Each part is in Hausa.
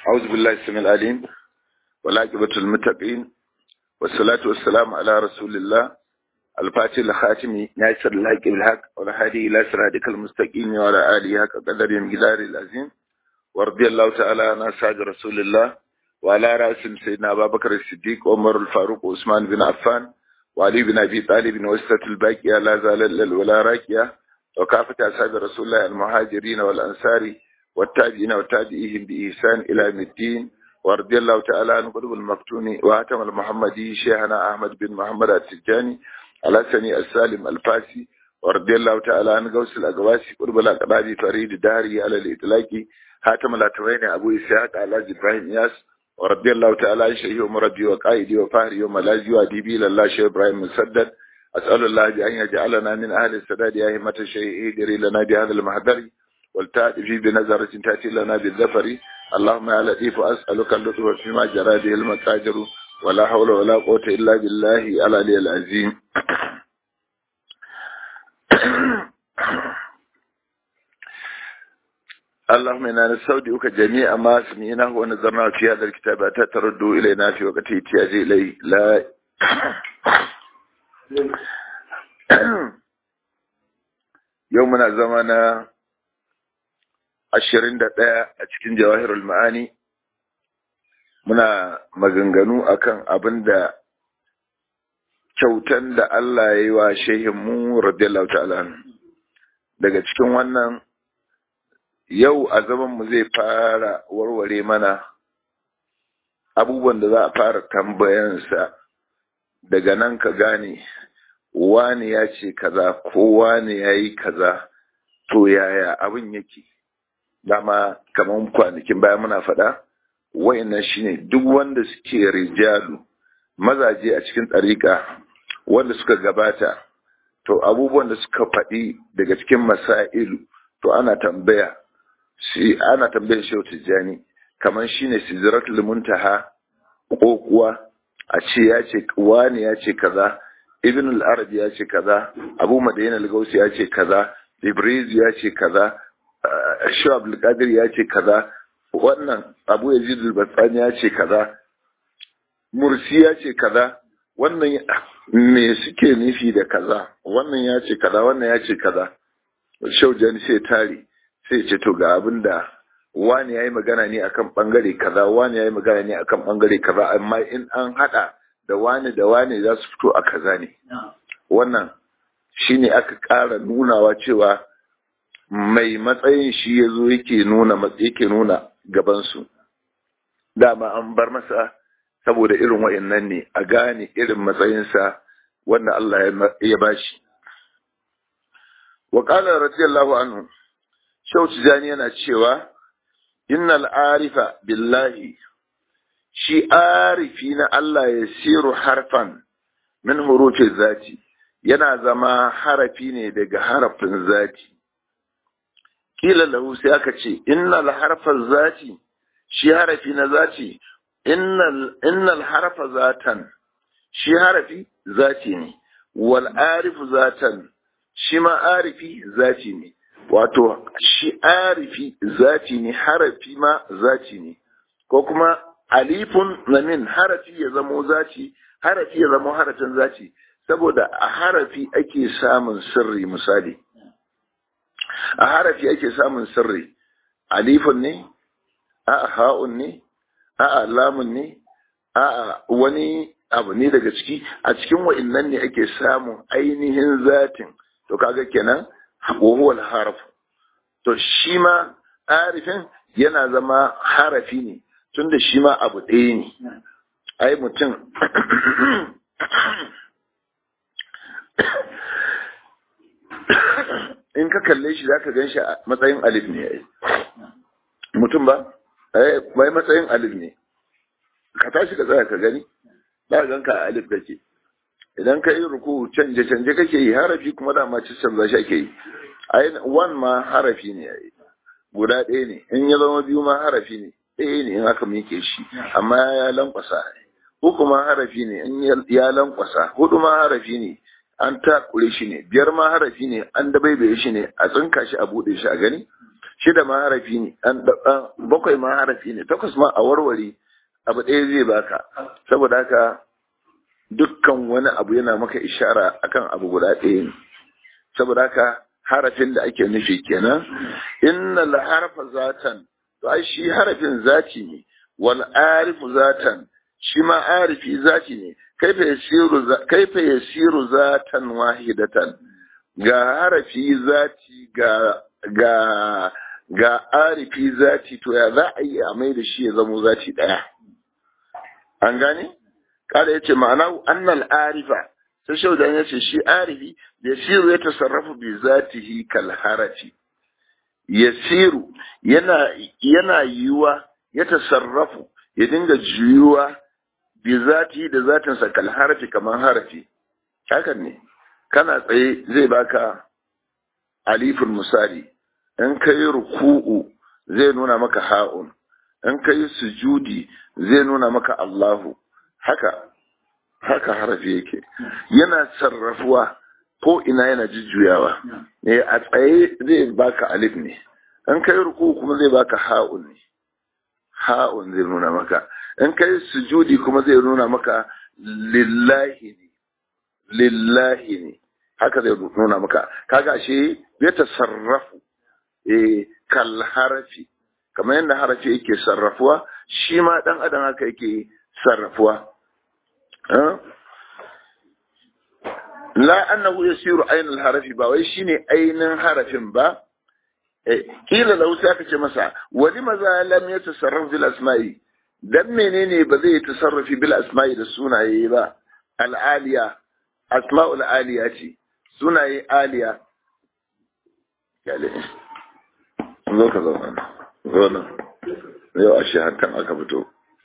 أعوذ بالله السميع العليم والعاقبة المتقين والصلاة والسلام على رسول الله الفاتح الخاتم ناصر الحق بالحق والهادي إلى صراطك المستقيم وعلى آله حق قدر المقدار العظيم ورضي الله تعالى عن أصحاب رسول الله وعلى رأسهم سيدنا أبا بكر الصديق عمر الفاروق وعثمان بن عفان وعلي بن أبي طالب وسط الباقية لا زال ولا راكية وكافة أصحاب رسول الله المهاجرين والأنصار والتابعين وتابعيهم بإحسان إلى يوم الدين ورضي الله تعالى عن قلوب المفتون وهتم المحمدي شيخنا أحمد بن محمد التجاني على سني السالم الفاسي ورضي الله تعالى عن غوث الأقواسي قرب الأقرابي فريد داري على الإطلاق هاتم الأتوين أبو إسحاق على إبراهيم ياس ورضي الله تعالى عن شيخ مربي وقائدي وفهري وملاذي وأديبي لله شيخ إبراهيم مسدد أسأل الله بأن يجعلنا من أهل السداد يا همة الشيء ادري لنا بهذا المحضر والتأتي بنظرة تأتي لنا بالذفر اللهم يا لطيف أسألك اللطف فيما جرى به المتاجر ولا حول ولا قوة إلا بالله العلي العظيم اللهم إنا نستودعك جميع ما سمعناه ونظرنا في هذا الكتاب حتى تردوا إلينا في وقت احتياج إليه لا يومنا زمانا ashirin da ɗaya a cikin jawahirul ma'ani muna maganganu akan abin da kyautan da Allah ya yi wa shehinmu radiyallahu ta'ala daga cikin wannan yau a mu zai fara warware mana abubuwan da za a fara tambayansa daga nan ka gane wani ya ce kaza ko wani ya yi kaza to yaya abin yake dama kamar kwanakin baya muna faɗa wayannan shine duk wanda suke rijalu mazaje a cikin ɗariƙa wanda suka gabata to abubuwan da suka faɗi daga cikin masailu to ana tambaya shi ana tambayar shi tijjani kamar shine sidratul muntaha ko kuwa a ce ya ce wani ya ce kaza ibn al-arabi ya ce kaza abu madina al-gausi ya ce kaza ibriz ya ce kaza shi abdulkadir ya ce kaza wannan abu ya jidul batsani ya ce kaza mursi ya ce kaza wannan me suke nufi da kaza wannan ya ce kaza wannan ya ce kaza shaujan sai tare sai ce to ga abin da wani ya yi magana ne akan bangare kaza wani ya yi magana ne akan bangare kaza amma in an hada da wani da wani za su fito a kaza ne wannan shine aka ƙara nunawa cewa mai matsayin shi ya zo yake nuna yake nuna gabansu dama an bar masa saboda irin wa'annan ne a gane irin matsayinsa wanda Allah ya bashi wa qala radiyallahu anhu Shehu Tijani yana cewa innal arifa billahi shi arifi na Allah ya siru harfan min hurufin zati yana zama harafi ne daga harafin zati kila lahu sai aka ce innal harfa zati shi harafi na zati innal innal harfa zatan shi harafi zati ne wal arifu zatan shi ma arifi zati ne wato shi arifi zati ne harafi ma zati ne ko kuma alifun lamin harafi ya zamo zati harafi ya zamo harafin zati saboda a harafi ake samun sirri misali a harafi ake samun sirri alifun ne a ha'un ne a lamun ne a wani abu ne daga ciki a cikin wa'innan ne ake samun ainihin zatin to kaga kenan huwal harf to shi ma arifin yana zama harafi ne tunda shi ma abu ɗaya ne ai mutum in ka kalle shi za ka gan shi a matsayin alif ne mutum ba bai matsayin alif ne ka tashi ka tsaya ka gani ba gan ka a alif kake idan ka yi ruku canje canje kake yi harafi kuma dama ci canza shi ake yi ai wan ma harafi ne yayi guda ɗaya ne in ya zama biyu ma harafi ne ɗaya ne in aka mike shi amma ya lankwasa uku ma harafi ne in ya lankwasa hudu ma harafi ne an takure shi ne biyar ma harafi ne an dabaibaye shi ne a tsinka shi a bude shi a gani shida ma harafi ne bakwai ma harafi ne takwas ma a warware abu ɗaya zai baka saboda haka dukkan wani abu yana maka ishara akan abu guda ɗaya ne saboda haka harafin da ake nufi kenan inna la harfa zatan to ai shi harafin zati ne wal arifu zatan shi ma arifi zati ne kaifa yasiru kaifa yasiru zatan wahidatan ga harafi zati ga ga ga arifi zati to ya za a yi a mai da shi ya zamo zati daya an gane kada yace ma'ana annal arifa sai shaudan yace shi arifi yasiru ya tasarrafu bi zatihi kal harafi yasiru yana yana yiwa ya tasarrafu ya dinga juyuwa bi zati da zatinsa kal harafi kamar harafi hakan ne kana tsaye zai baka alifin misali in kai ruku'u zai nuna maka ha'un in kai sujudi zai nuna maka Allahu haka haka harafi yake yana sarrafuwa ko ina yana jujjuyawa eh a tsaye zai baka alif ne in kai ruku'u kuma zai baka ha'un ne ha'un zai nuna maka in kai sujudi kuma zai nuna maka lillahi ne lillahi ne haka zai nuna maka kaga shi ya tasarrafu eh kal harafi kamar yadda harafi yake sarrafuwa shi ma dan adam haka yake sarrafuwa la annahu yasiru ainul harafi ba wai shine ainin harafin ba kila lahu sai aka ce masa wani maza lam ya tasarrafu bil asma'i dan menene ba zai tasarrufi bil asma'i da sunaye ba al'aliya asma'ul aliya ce sunaye aliya yale zo ka zauna zo nan yau a shi hakan aka fito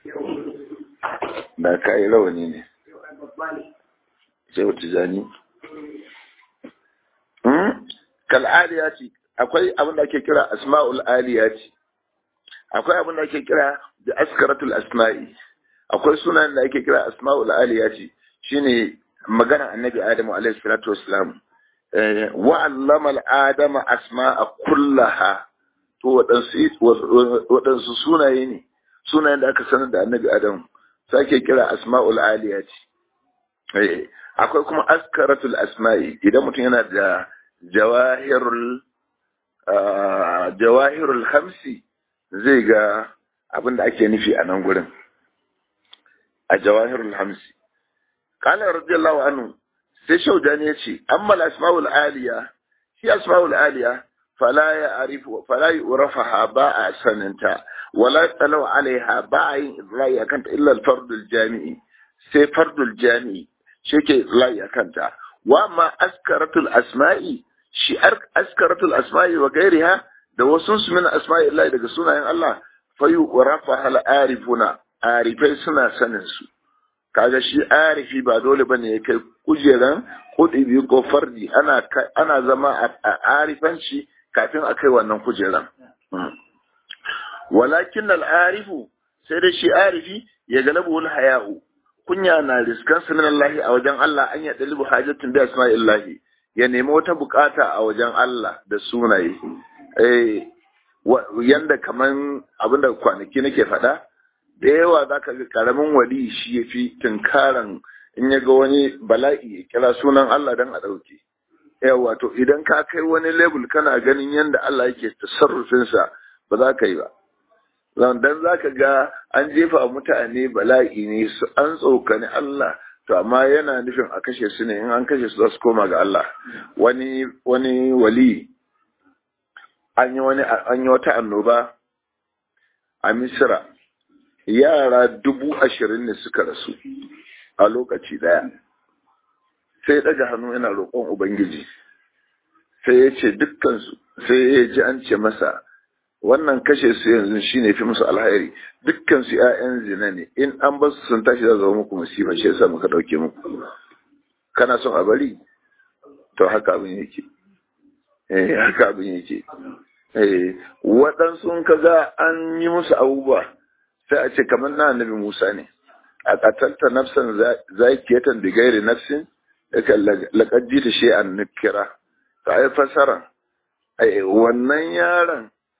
da kayi rawani ne sai wata jani kal'aliya ce akwai abin da ake kira asma'ul aliya ce akwai abin da ake kira da askaratul asma'i akwai sunan da ake kira asma'ul aliya ce shine magana annabi adamu alaihi salatu wassalam wa allama al-adama asma'a kullaha to waɗansu sunaye ne sunayen da aka sanar da annabi adamu sake kira asma'ul aliya ce akwai kuma askaratul asma'i idan mutum yana da jawahirul jawahirul hamsi zai ga abin da ake nufi a nan gurin a jawahirul hamsi qala radiyallahu anhu sai shaudani ya ce amma asma'ul aliya shi asma'ul aliya fala ya arifu fala yurafaha ba a saninta wala talau alaiha ba a yin idra'i akan ta illa al-fardul jami'i sai fardul jami'i shi ke idra'i akan ta wa amma askaratul asma'i shi askaratul asma'i wa gairiha da wasu su min asma'i Allah daga sunayen Allah fayu rafa hal arifuna arifai suna sanin su kaga shi arifi ba dole bane ya kai kujeran kudibi ko fardi ana ana zama a arifanci kafin a kai wannan kujeran walakin al arifu sai da shi arifi ya galabu wal haya'u kunya na riskan sunan Allah a wajen Allah an ya dalibu hajatun bi asma'illahi ya nemi wata bukata a wajen Allah da sunaye eh yanda kaman abinda kwanaki nake faɗa da yawa za ka ga karamin wali shi ya fi tunkaran in ya ga wani bala'i ya kira sunan Allah don a ɗauke. Yawa to idan ka kai wani lebul kana ganin yadda Allah yake tasarrufinsa ba za ka yi ba. Dan za ka ga an jefa mutane bala'i ne su an tsokani Allah to amma yana nufin a kashe su ne in an kashe su za su koma ga Allah. Wani wani wali an yi wani an yi wata annoba a Misira yara dubu ashirin ne suka rasu a lokaci daya sai daga hannu yana roƙon ubangiji sai ya ce dukkansu sai ya ji an ce masa wannan kashe su yanzu shine fi musu alhairi dukkansu 'ya'yan zina ne in an ba su sun tashi za zama muku musiba shi yasa muka ɗauke muku kana son a bari to haka abin yake eh haka abin yake eh waɗansu kaga an yi musu abubuwa sai a ce kamar na annabi Musa ne a qatalta nafsan zakiyatan bi ghairi nafsin laqad jita shay'an nukira ta ai fasara ai wannan yaron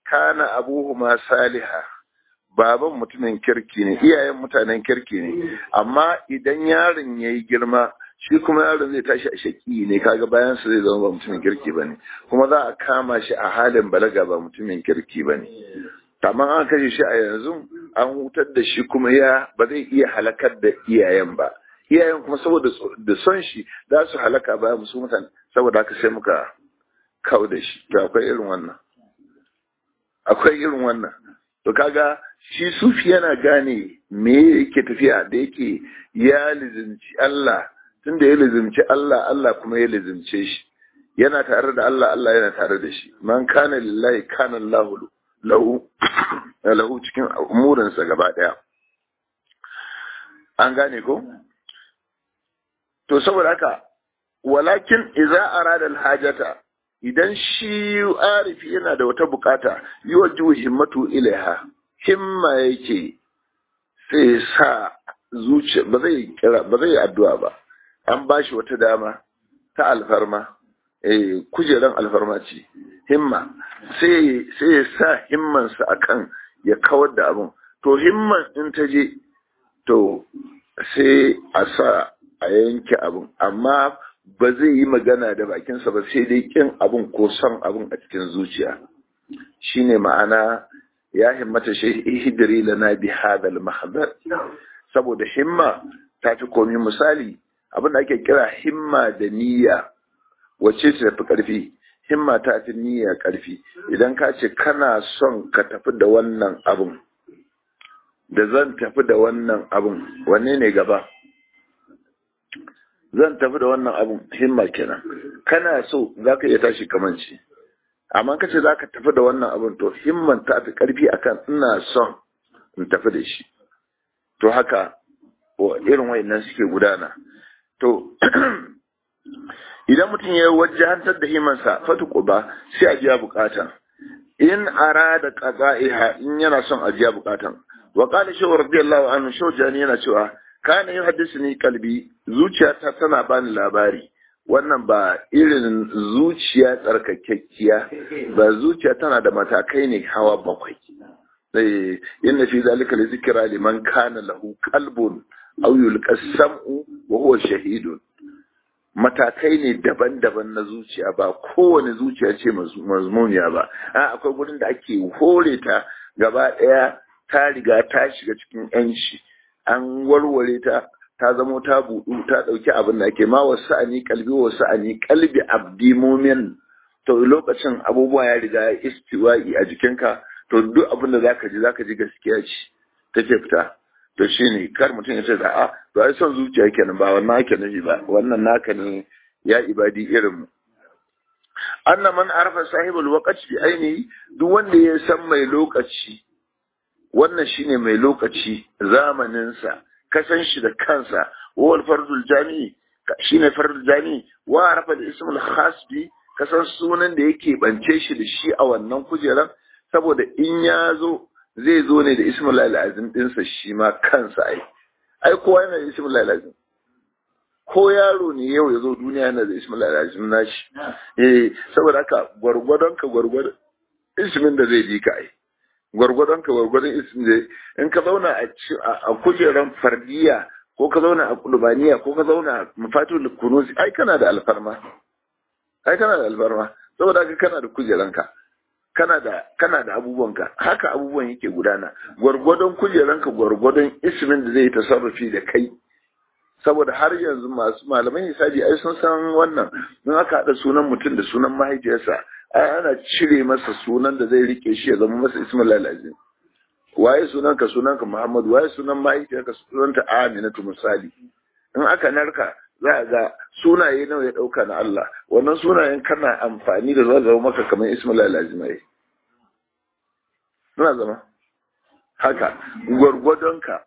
kana abuhuma saliha baban mutumin kirki ne iyayen mutanen kirki ne amma idan yaron ya yi girma shi kuma yaron zai tashi a shaki ne kaga bayan su zai zama ba mutumin kirki ba ne kuma za a kama shi a halin balaga ba mutumin kirki ba ne amma an kashe shi a yanzu an hutar da shi kuma ya ba zai iya halakar da iyayen ba iyayen kuma saboda da son shi za su halaka bayan musu mutane saboda haka sai muka kawo da shi to akwai irin wannan akwai irin wannan to kaga shi sufi yana gane me yake tafiya da yake ya lizimci Allah tunda ya lizimci Allah Allah kuma ya lizimce shi yana tare da Allah Allah yana tare da shi man kana lillahi kana Allahu lahu lahu cikin umurinsa gaba daya an gane ko to saboda haka walakin idza arada alhajata idan shi arifi yana da wata bukata yi wa himmatu ilaiha himma yake sai sa zuciya ba zai kira ba zai addu'a ba an bashi wata dama ta alfarma eh kujeran alfarma ce himma sai sai ya sa himmansa akan ya kawar da abun to himman in ta je to sai a sa a yanke abun amma ba zai yi magana da bakinsa ba sai dai kin abun ko son abun a cikin zuciya shine ma'ana ya himmata shi hidiri lana bi hadal mahdar saboda himma ta fi komi misali abin da ake kira himma da niyya wacce ce tafi karfi himma ta fi niyya karfi idan ka ce kana son ka tafi da wannan abun da zan tafi da wannan abun wanne ne gaba zan tafi da wannan abun himma kenan kana so za ka iya tashi kamanci amma ka ce za ka tafi da wannan abun to himman ta fi karfi akan ina son in tafi da shi to haka irin wayannan suke gudana to idan mutum ya wajahantar da himansa fatu ba sai a biya bukata in arada qada'iha in yana son a biya bukatan wa qala shaw radiyallahu anhu shaw jani yana cewa kana yuhaddisuni kalbi zuciyata tana bani labari wannan ba irin zuciya tsarkakekkiya ba zuciya tana da matakai ne hawa bakwai eh inna fi zalika li zikra liman kana lahu qalbun aw yulqa sam'u wa huwa shahidun matakai ne daban-daban na zuciya ba kowane zuciya ce mazmuniya ba a akwai gurin da ake hore ta gaba ɗaya ta riga ta shiga cikin yanci an warware ta ta zamo ta buɗu ta ɗauki abin da ake ma wasu ani kalbi wasu ani kalbi abdi mumin to lokacin abubuwa ya riga ya istiwa'i a jikinka to duk abin da zaka ji zaka ji gaskiya ce take fita to shine kar mutum ya ce da a to ai son zuciya kenan ba wannan ake nufi ba wannan naka ne ya ibadi irin mu anna man arafa sahibul waqti bi ainihi duk wanda ya san mai lokaci wannan shine mai lokaci zamanin sa kasan shi da kansa wal fardul jami'i shine fardul jami'i wa arafa da ismul khas bi kasan sunan da yake bance shi da shi a wannan kujeran saboda in ya zo zai zo ne da ismul azim dinsa shi ma kansa ai ai kowa yana da ismul azim ko yaro ne yau ya zo duniya yana da ismul azim nashi eh saboda haka gwargwadon ka gwargwadon ismin da zai ji ka ai gwargwadon ka gwargwadon ismin da in ka zauna a kujeran fardiya ko ka zauna a kulubaniya ko ka zauna a mafatul kunusi ai kana da alfarma ai kana da alfarma saboda haka kana da kujeranka kana da kana da abubuwanka haka abubuwan yake gudana gwargwadon kujeranka gwargwadon ismin da zai tasarrufi da kai saboda har yanzu masu malaman hisabi ai sun san wannan in aka haɗa sunan mutum da sunan mahaifiyarsa ai ana cire masa sunan da zai rike shi ya zama masa ismul lalazim waye sunan ka sunan ka muhammad waye sunan mahaifiyarka sunan ta aminatu misali in aka narka za a ga sunaye nawa ya ɗauka na Allah wannan sunayen kana amfani da za zama maka kamar ismul lazimai suna zama haka gwargwadonka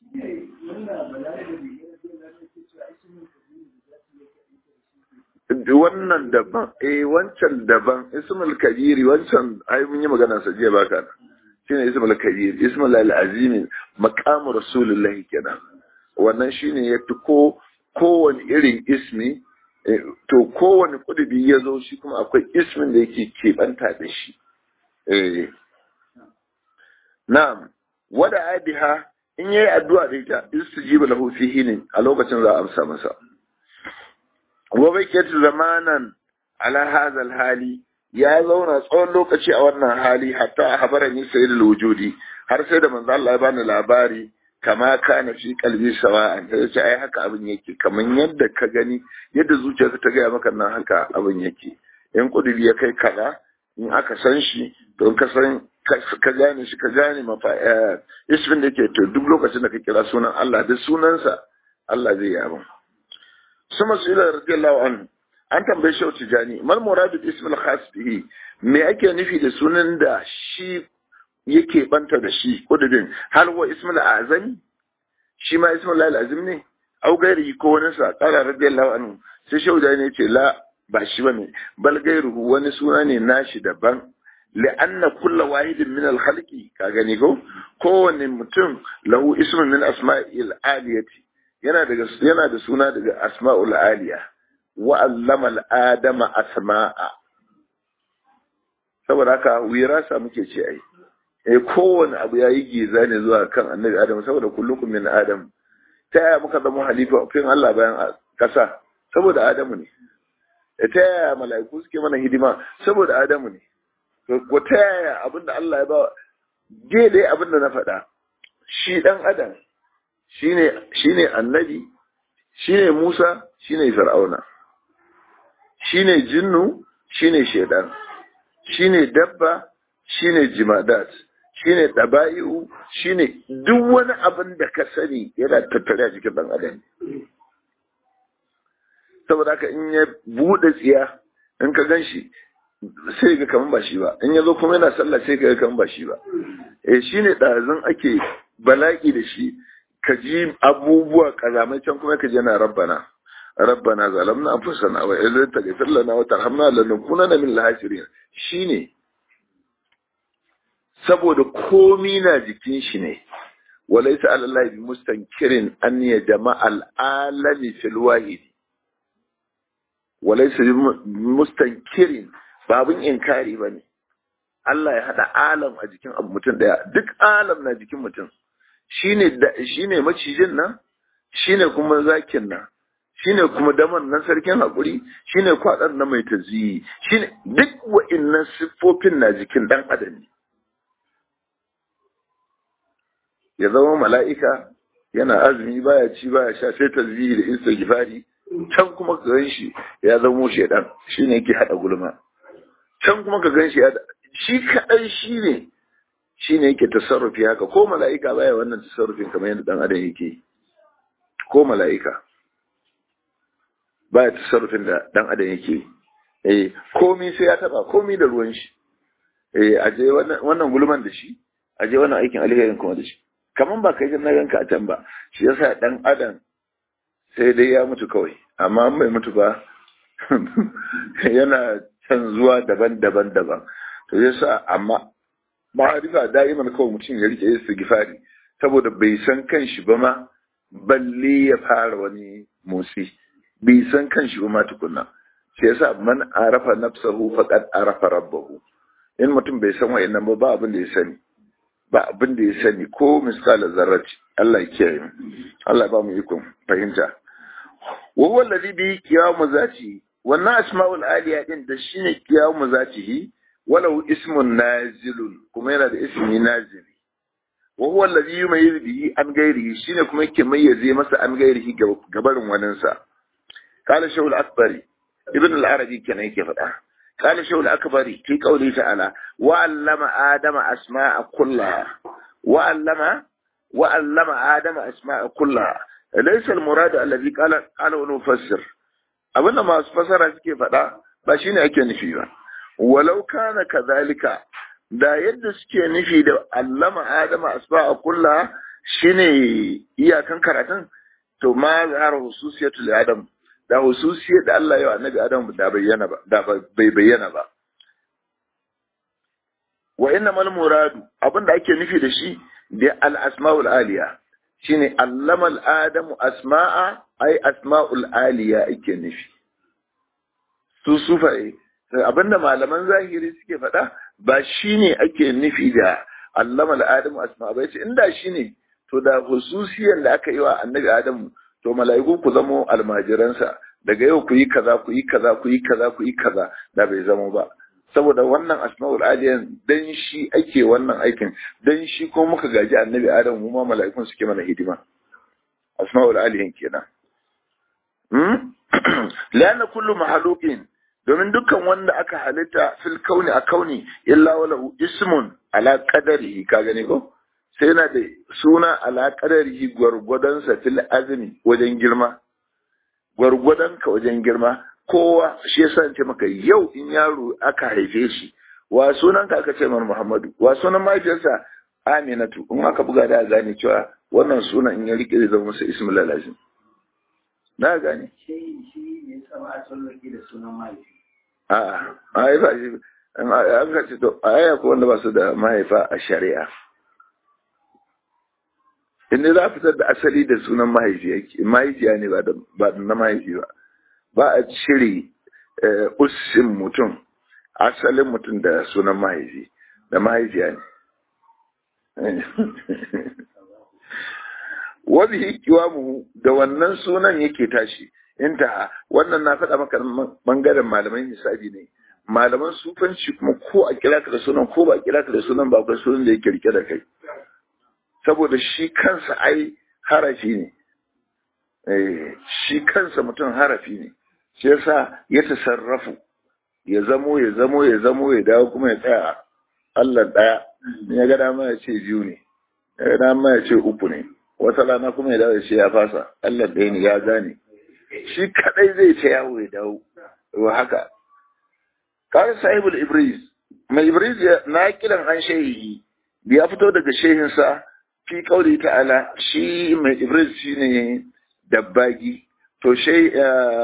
wannan daban eh wancan daban ismul kabiri wancan ai mun yi magana sa jiya baka shine ismul kabiri ismul al-azim maqam rasulullahi kenan wannan shine yafi ko kowane irin ismi to kowane kudubi ya zo shi kuma akwai ismin da yake keɓanta da shi na'am wada adiha in yayi addu'a da ita istijiba lahu fihi ne a lokacin za a amsa masa wa bakiyatu zamanan ala hadha hali ya zauna tsawon lokaci a wannan hali hatta habarani sayyidul wujudi har sai da manzo Allah ya bani labari kama kana fi kalbi sawa'an sai ce ai haka abin yake kaman yadda ka gani yadda zuciyarka ta gaya maka nan haka abin yake in kudiri ya kai kaza in aka san shi to in ka san ka gane shi ka gane mafa ismin da yake to duk lokacin da ka kira sunan Allah da sunansa Allah zai yi abin suma su ila radiyallahu anhu an tambaye shi tijani mal muradu ismil khas bihi me ake nufi da sunan da shi yake banta da shi kududin hal wa ismul azami shi ma ismul lail azim ne au gairi ko wani sa qala radiyallahu anhu sai shauda ne ce la ba shi bane bal gairuhu wani suna ne nashi daban li'anna kullu wahidin min al-khalqi ka gani ko kowanne mutum lahu ismun min asma'il aliyati yana daga yana da suna daga asma'ul aliya wa allama al-adama asma'a saboda haka wirasa muke ce ai eh kowane abu ya yi giza ne zuwa kan annabi adam saboda kullukum min adam ta yaya muka zama halifa fin Allah bayan kasa saboda adamu ne ta yaya mala'iku suke mana hidima saboda adamu ne ko ta yaya abinda Allah ya ba dai abinda na faɗa shi dan adam shine shine annabi shine Musa shine Fir'auna shine jinnu shine shedan shine dabba shine jimadat shine daba'i'u shine duk wani abin da ka sani yana tattare a jikin dan adam saboda haka in ya bude tsiya in ka gan shi sai ga kaman ba shi ba in ya zo kuma yana sallah sai ga kaman ba shi ba eh shine ɗazun ake bala'i da shi ka ji abubuwa kazamai can kuma ka ji yana rabbana rabbana zalamna anfusana wa illam taghfir lana wa tarhamna lanakunanna min al-khasirin shine saboda komi na jikin shi ne walaysa ala allahi bi mustankirin an ya jama'a al-alami fil wahid walaysa bi mustankirin babun inkari bane Allah ya hada alam a jikin abu mutum daya duk alam na jikin mutum shine shine macijin nan shine kuma zakin nan shine kuma daman nan sarkin hakuri shine kwadan na mai taziyi shine duk wa'annan siffofin na jikin dan adam ne ya zama mala'ika yana azumi baya ci baya sha sai taziyi da istighfari can kuma ka gan shi ya zamo shedan shine yake hada gulma can kuma ka gan shi shi kadai shine shine yake tasarrufi haka ko mala'ika baya wannan tasarrufin kamar yadda dan adam yake ko mala'ika baya tasarrufin da dan adam yake eh komai sai ya taba komai da ruwan shi eh aje wannan wannan gulman da shi aje wannan aikin alherin kuma da shi kaman ba kai na ganka a can ba shi yasa dan adam sai dai ya mutu kawai amma bai mutu ba yana canzuwa daban-daban daban to yasa amma ma'arifa da'iman kawai mutum ya rike istighfari saboda bai san kanshi ba ma balle ya fara wani motsi bai san kanshi ba ma tukunna shi yasa man arafa nafsahu faqad arafa rabbahu in mutum bai san wa'annan ba ba abin da ya sani ba abin da ya sani ko miskala zarrati Allah ya kiyaye mu Allah ba mu ikon fahimta wa huwa alladhi bi qiyamu zati wannan asma'ul aliya din da shine qiyamu zatihi walau ismun nazilun kuma yana da ismi nazili wa huwa alladhi yumayyiz bihi an ghairihi shine kuma yake mayyaze masa an ghairihi gabarin waninsa qala shawul akbari ibn al-arabi kenan yake faɗa قال شو الأكبر في قوله تعالى وعلم آدم أسماء كلها وعلم وعلم آدم أسماء كلها ليس المراد الذي قال قال نفسر أبنا ما فسر suke faɗa ba shine ake nufi ba walau kana kadhalika da yadda suke nufi da allama adama asba'a kulla shine iyakan karatun to ma zahara hususiyatul adam da hususiyar da Allah ya annabi Adam da bayyana ba da bai bayyana ba wa inna mal muradu abinda ake nufi da shi da al asmaul aliya shine allama al adamu asma'a ai asmaul aliya ake nufi su sufaye abinda malaman zahiri suke faɗa ba shine ake nufi da allama al-adamu asma bai ce inda shine to da hususiyan da aka yi wa annabi adamu to mala'iku ku zamo almajiransa daga yau ku yi kaza ku yi kaza ku yi kaza ku yi kaza da bai zama ba saboda wannan asma'ul aliyan dan shi ake wannan aikin dan shi ko muka gaji annabi adamu mu ma mala'ikun suke mana hidima asma'ul aliyan kenan hmm lana kullu mahaluqin domin dukkan wanda aka halitta fil kauni a kauni illa walahu ismun ala qadarihi ka gani ko sai yana da suna ala qadarihi gwargwadon sa fil azmi wajen girma gwargwadon ka wajen girma kowa shi yasa ce maka yau in yaro aka haife shi wa sunan ka aka ce mar Muhammadu wa sunan mahaifiyarsa Aminatu in aka buga da gane cewa wannan sunan in ya rike zai zama masa ismul lazim na gane shi shi ne sama a tsallake da sunan mahaifi A'a, mahaifa shi, an ka ce to, a yaya ko wanda ba su da mahaifa a shari'a. Inda za a fitar da asali da sunan mahaifiya ne ba da na mahaifi ba. Ba a cire ussin mutum, asalin mutum da sunan mahaifi, da mahaifiya ne. Wani hikiwa mu da wannan sunan yake tashi. intaha wannan na faɗa maka bangaren malaman hisabi ne malaman sufanci kuma ko a kira ka da sunan ko ba a kira ka da sunan ba akwai sunan da yake rike da kai saboda shi kansa ai harafi ne eh shi kansa mutum harafi ne shi yasa ya tasarrafu ya zamo ya zamo ya zamo ya dawo kuma ya tsaya Allah daya ya ga dama ya ce biyu ne ya ga dama ya ce uku ne wata rana kuma ya dawo ya ce ya fasa Allah ɗaya ne ya gane shi kadai zai ta yawo ya dawo wa haka kare sahibul ibris mai ibris na kiran an shehi da ya fito daga shehinsa fi kauli ta'ala shi mai ibris shine dabbagi to shai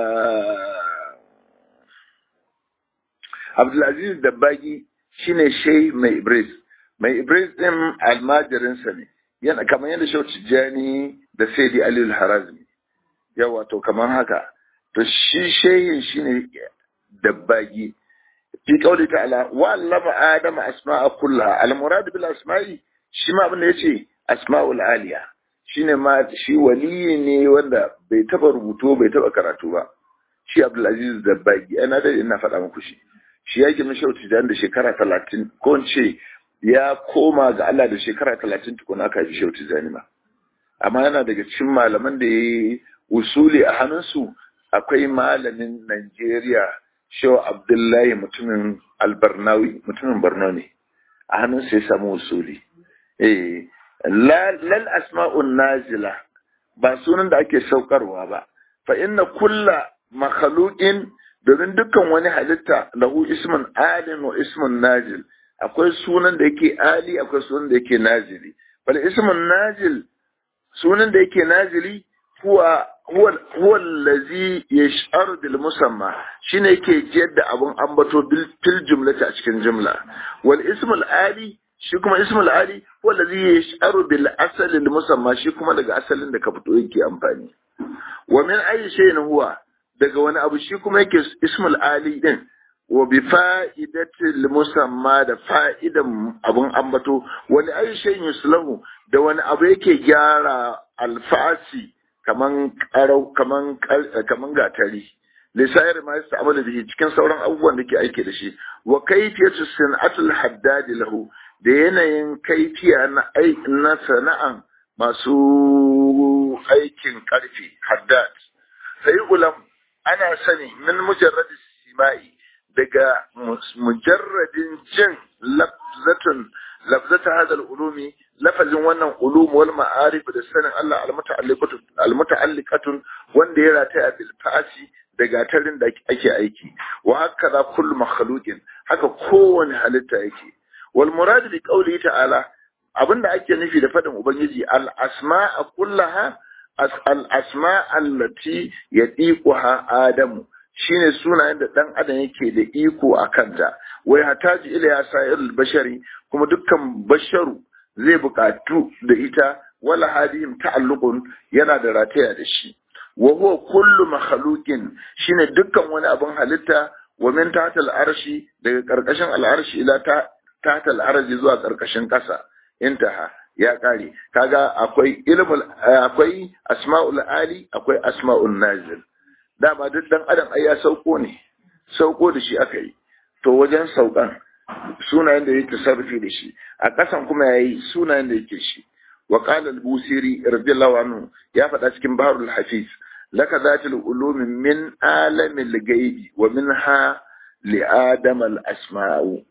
abdulaziz dabbagi shine shai mai ibris mai ibris din almajirinsa ne yana kamar yadda shau tijjani da saidi aliyu harazmi yawa to kamar haka to shi shehin shine dabbagi fi kauli ta'ala wa allama adama asma'a kullaha al murad bil asma'i shi ma abin da yace asma'ul aliya shine ma shi waliyi ne wanda bai taba rubutu bai taba karatu ba shi abdulaziz dabbagi ana da ina faɗa muku shi shi ya gina shauti da shekara talatin ko in ce ya koma ga Allah da shekara talatin tukuna aka ji shauti zanima amma yana daga cikin malaman da ya yi usuli a hannunsu akwai malamin Najeriya Shehu Abdullahi mutumin albarnawi mutumin Borno ne a hannunsa ya samu usuli eh lal asma'un nazila ba sunan da ake saukarwa ba fa inna kulla makhluqin domin dukkan wani halitta lahu ismun alin wa ismun najil akwai sunan da yake ali akwai sunan da yake nazili bal ismun najil sunan da yake nazili huwa huwa huwa allazi yash'aru bil musamma shine yake jiyar da abun ambato bil fil jumlati a cikin jumla wal ismul ali shi kuma ismul ali huwa allazi yash'aru bil asal al musamma shi kuma daga asalin da ka fito yake amfani wa min ayi shay'in huwa daga wani abu shi kuma yake ismul ali din wa bi fa'idatil musamma da fa'idan abun ambato wani ayi shay'in yuslahu da wani abu yake gyara alfasi kaman karau kaman kaman gatari lisayar ma yasta amala bihi cikin sauran abubuwan da ke aiki da shi wa kayfiyatu sanatul haddad lahu da yanayin kaifiya na na sana'an masu aikin karfi haddad sai ulam ana sani min mujarrad simai daga mujarradin jin lafzatun lafzata hada ulumi lafazin wannan ulum wal ma'arif da sanin Allah almuta'alliqatun almuta'alliqatun wanda ya rataya bil fa'asi da gatarin da ake aiki wa hakaza kullu makhluqin haka kowane halitta yake wal murad bi qawli ta'ala abinda ake nufi da fadin ubangiji al asma'a kullaha al asma allati yadiquha adamu shine sunayen da dan adam yake da iko a kanta wai hataji ila ya sa'il bashari kuma dukkan basharu zai buƙatu da ita wala hadihim ta'alluqun yana da rataya da shi wa huwa kullu makhluqin shine dukkan wani abin halitta wa min tahtal arshi daga karkashin al'arshi ila ta tahtal arshi zuwa karkashin kasa intaha ya kare kaga akwai ilmul akwai asma'ul ali akwai asma'ul nazil dama duk dan adam ai ya sauko ne sauko da shi aka yi to wajen saukan sunayen da yake sarrafi da shi a ƙasan kuma yayi sunayen da yake shi wa qala al-busiri radiyallahu anhu ya faɗa cikin baharul hafiz laka zatul ulumi min alamil ghaibi wa minha li adam al-asma'u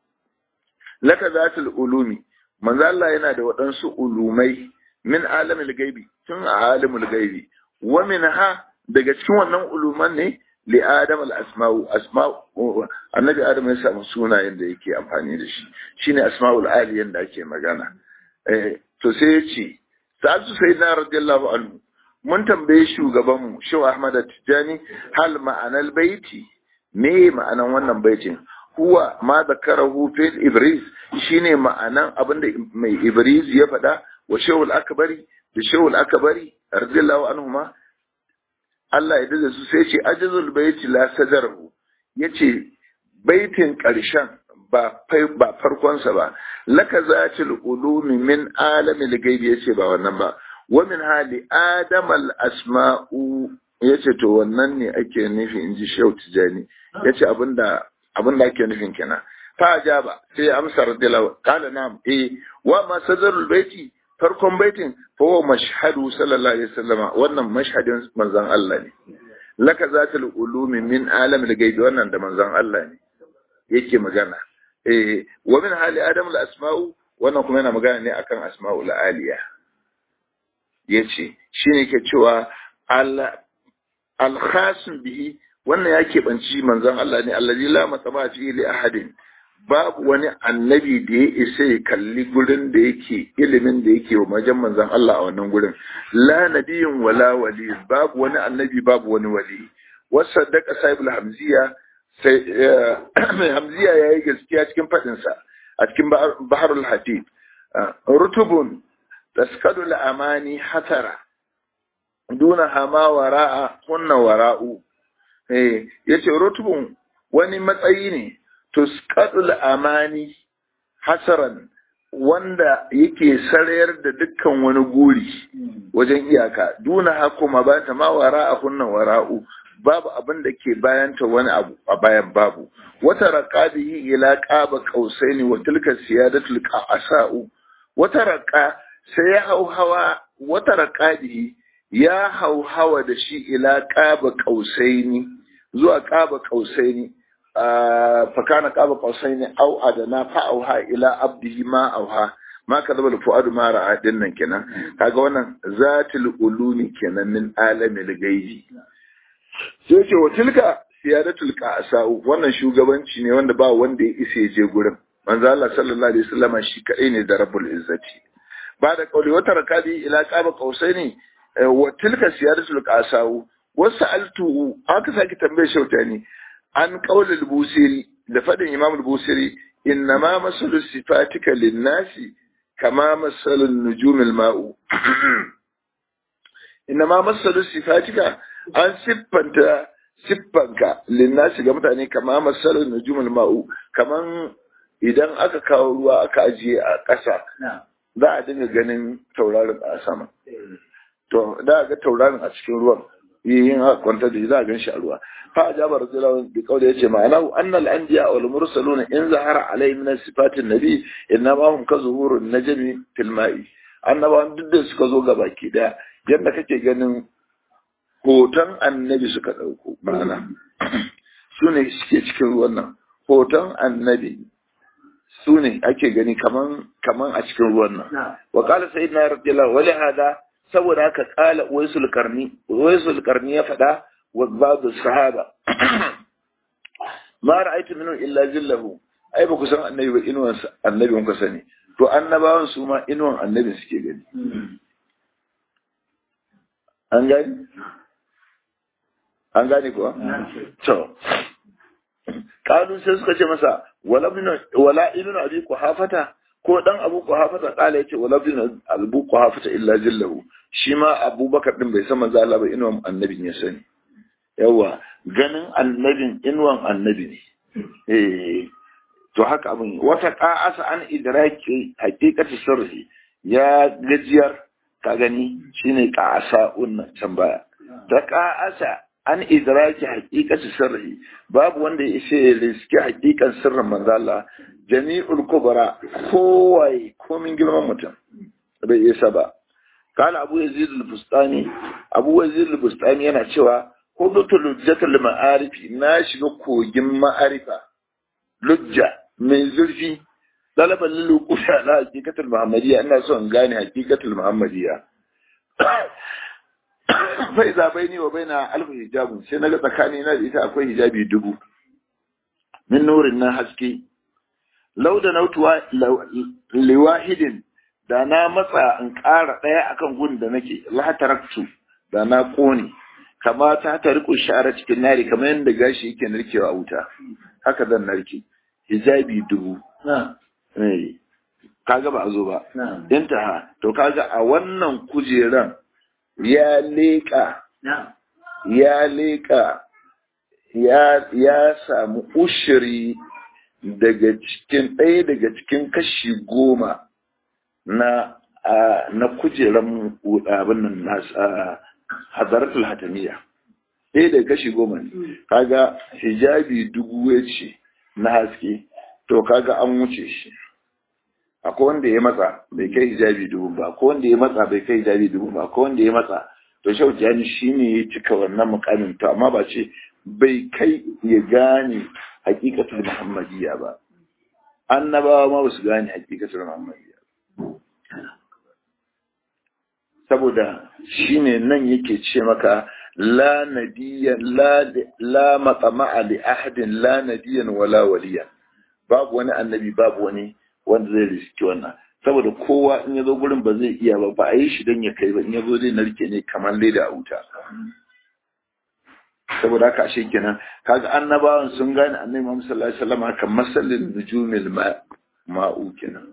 laka zatul ulumi manzo Allah yana da waɗansu ulumai min alamil gaibi tun a alimul gaibi wa minha daga cikin wannan uluman ne li adam al asma'u asma'u annabi adam ya samu sunayen da yake amfani da shi shine asma'ul aliyan da ake magana eh to sai ya ce sa'atu sayyidina radiyallahu anhu mun tambaye shugaban mu shehu ahmad tijani hal ma'anal baiti me ma'anan wannan baitin huwa ma zakarahu fil ibris shine ma'anan abinda mai ibris ya faɗa wa shehul akbari da shehul akbari radiyallahu anhuma Allah ya dace su sai ce ajazul baiti la sadarahu yace baitin ƙarshen ba ba farkon sa ba laka zatil ulumi min alamil gaibi yace ba wannan ba wa min hali adamal asma'u yace to wannan ne ake nufi inji shehu tijani yace abinda abin da ake nufin kenan fa ajaba sai amsa radiyallahu qala na'am eh wa ma sadarul baiti farkon baitin fa huwa mashhadu sallallahu alaihi wasallam wannan mashhadin manzon Allah ne laka zatul ulumi min alamil gaibi wannan da manzon Allah ne yake magana eh wa min hali adam al asma'u wannan kuma yana magana ne akan asma'ul aliya yace shine ke cewa al al khasim bihi wannan ya keɓanci manzon Allah ne allazi la matsaba fi li ahadin babu wani annabi da ya isa ya kalli gurin da yake ilimin da yake wa majan manzon Allah a wannan gurin la nabiyin wala wali babu wani annabi babu wani wali wasaddaka sahibul hamziya sai mai hamziya yayi gaskiya cikin fadin sa a cikin baharul hatib rutubun taskadul amani hatara duna hama wara'a kunna wara'u eh yace rutubun wani matsayi ne tuskadul amani hasaran wanda yake sarayar da dukkan wani guri wajen iyaka duna hakuma ba ta ma wara'a kunna wara'u babu abin da ke bayanta wani abu a bayan babu wata raqabihi ila qaba qausaini wa tilka siyadatul qa'asa'u wata raqa sai ya hauhawa wata raqabihi ya hauhawa da shi ila qaba qausaini zuwa qaba qausaini fakana qaba qausaini au adana fa auha ila abdihi ma auha ma kadaba fuadu ma ra'a dinnan kenan kaga wannan zatul ulumi kenan min alamil gaibi sai ce wa tilka siyadatul qasa'u wannan shugabanci ne wanda ba wanda ya isa ya je gurin manzo Allah sallallahu alaihi wasallam shi kadai ne da rabbul izzati ba da kauli wata rakabi ila qaba qausaini wa tilka siyadatul qasa'u wasu altu aka sake tambaye shautani an qaulul busiri da fadin imam al-busiri innama masalu sifatika lin-nasi kama masalun nujumil ma'u innama masalu sifatika an siffanta siffanka linnasi ga mutane kama masalin nujumul ma'u kaman idan aka kawo ruwa aka ajiye a ƙasa za a dinga ganin taurarin a sama to da ga taurarin a cikin ruwan yin haka kwanta da za a gan shi a ruwa fa ajaba rasulullahi bi qawli yace ma'ana annal anbiya wal mursalun in zahara alayhi min sifatin nabi innama hum ka zuhurun najmi fil ma'i annabawan duk da suka zo ga baki daya yadda kake ganin hoton annabi suka ɗauko ma'ana su ne suke cikin ruwan nan hoton annabi su ne ake gani kaman kaman a cikin ruwan nan wa qala sayyidina radiyallahu wa hada saboda haka qala waisul qarni waisul qarni ya fada wa ba'd sahaba ma ra'aytu minhu illa zillahu ai ba ku san annabi ba inuwan annabi kun ka sani to annabawan su ma inuwan annabi suke gani an gani an gane kuwa? To, ƙalun sai suka ce masa, wala ibn abi hafata ko dan abu hafata ƙala ya ce wala ibn abu hafata illa jillahu shi ma abubakar din bai san manzo Allah ba inuwan annabin ya sani yawa ganin annabin inuwan annabi ne eh to haka abin wata qa'asa an idraki haqiqati sirri ya gajiyar ka gani shine qa'asa unna can baya ta qa'asa an idraki haqiqati sirri babu wanda ya ishe riski haqiqan sirrin manzo Allah jami'ul kubra kowai komin girman mutum bai isa ba قال أبو يزيد البستاني أبو يزيد البستاني أنا شوى خذت لجة المعارف ناشي كوجم معرفة لجة من زلفي طلبا للوقوف على حقيقة المحمدية أنا سوى غاني حقيقة المحمدية فإذا بيني وبينها ألف حجاب سنة تكاني نادي إذا أكوي حجابي دبو من نور النهسكي لو دنوت لواحد da na matsa in ƙara ɗaya akan gun da nake lataraktu da na ƙone kama ta ta riko shara cikin nari kamar yadda gashi yake narkewa a wuta haka zan narke hijabi dubu kaga ba a zo ba intaha to kaga a wannan kujeran ya leƙa ya leƙa ya samu ushiri daga cikin ɗaya daga cikin kashi goma na na kujeran abin nan na hazaratul hatamiya ɗaya da kashi goma ne kaga hijabi dubu ya ce na haske to kaga an wuce shi akwai wanda ya matsa bai kai hijabi dubu ba akwai wanda ya matsa bai kai hijabi dubu ba akwai wanda ya matsa to shau jani shine ya cika wannan mukamin to amma ba ce bai kai ya gane hakikatul muhammadiyya ba annabawa ma ba su gane hakikatul muhammadiyya saboda shine nan yake ce maka la nabiyyan la la matama'a li ahadin la nabiyyan wala waliya babu wani annabi babu wani wanda zai riski wannan saboda kowa in ya zo gurin ba zai iya ba ba a yi shi don ya kai ba in ya zo zai narke ne kamar leda a wuta saboda haka ashe kenan kaga annabawan sun gane annabi Muhammad sallallahu alaihi wasallam haka masalin nujumil ma'u kenan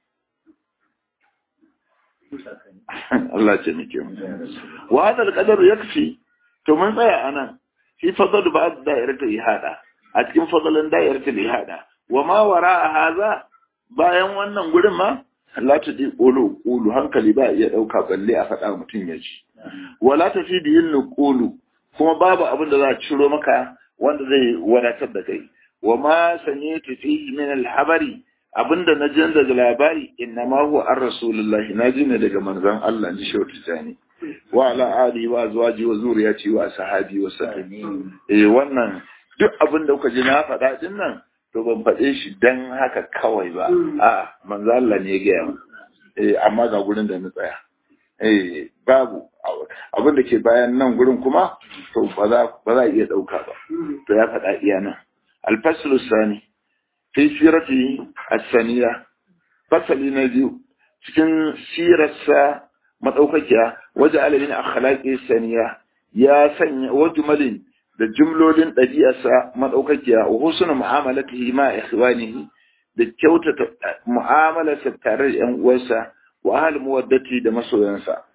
Allah ce muke mu wa hadal qadar yakfi to mun tsaya anan fi fadl ba'd da'iratul ihada a cikin fadlan da'iratul ihada wa ma wara'a hadha bayan wannan gurin ma la ta di qulu qulu hankali ba iya dauka balle a faɗa mutum ya ji wala ta fi biyin qulu kuma babu abin da za a ciro maka wanda zai wadatar da kai wa ma sanyatu fi min al-habari abinda na jin daga labari inna ma huwa ar rasulullahi na ji ne daga manzon Allah ji shi wata tani wa ala ali wa azwaji wa zuriyati wa sahabi wa sahabi eh wannan duk abin da kuka ji na faɗa din nan to ban faɗe shi dan haka kawai ba a manzo Allah ne ya gaya mu eh amma ga gurin da na tsaya eh babu abin da ke bayan nan gurin kuma to ba za ba za iya dauka ba to ya faɗa iya nan al-faslu sani fi sirati as-saniya fasali na biyu cikin sirarsa madaukakiya waje alamin akhlaqi saniya ya sanya wajmalin da jumlolin ɗabi'arsa maɗaukakiya wa husnul mu'amalatihi ma ikhwanihi da kyautata mu'amalarsa tare da ƴan uwansa wa ahli muwaddati da masoyansa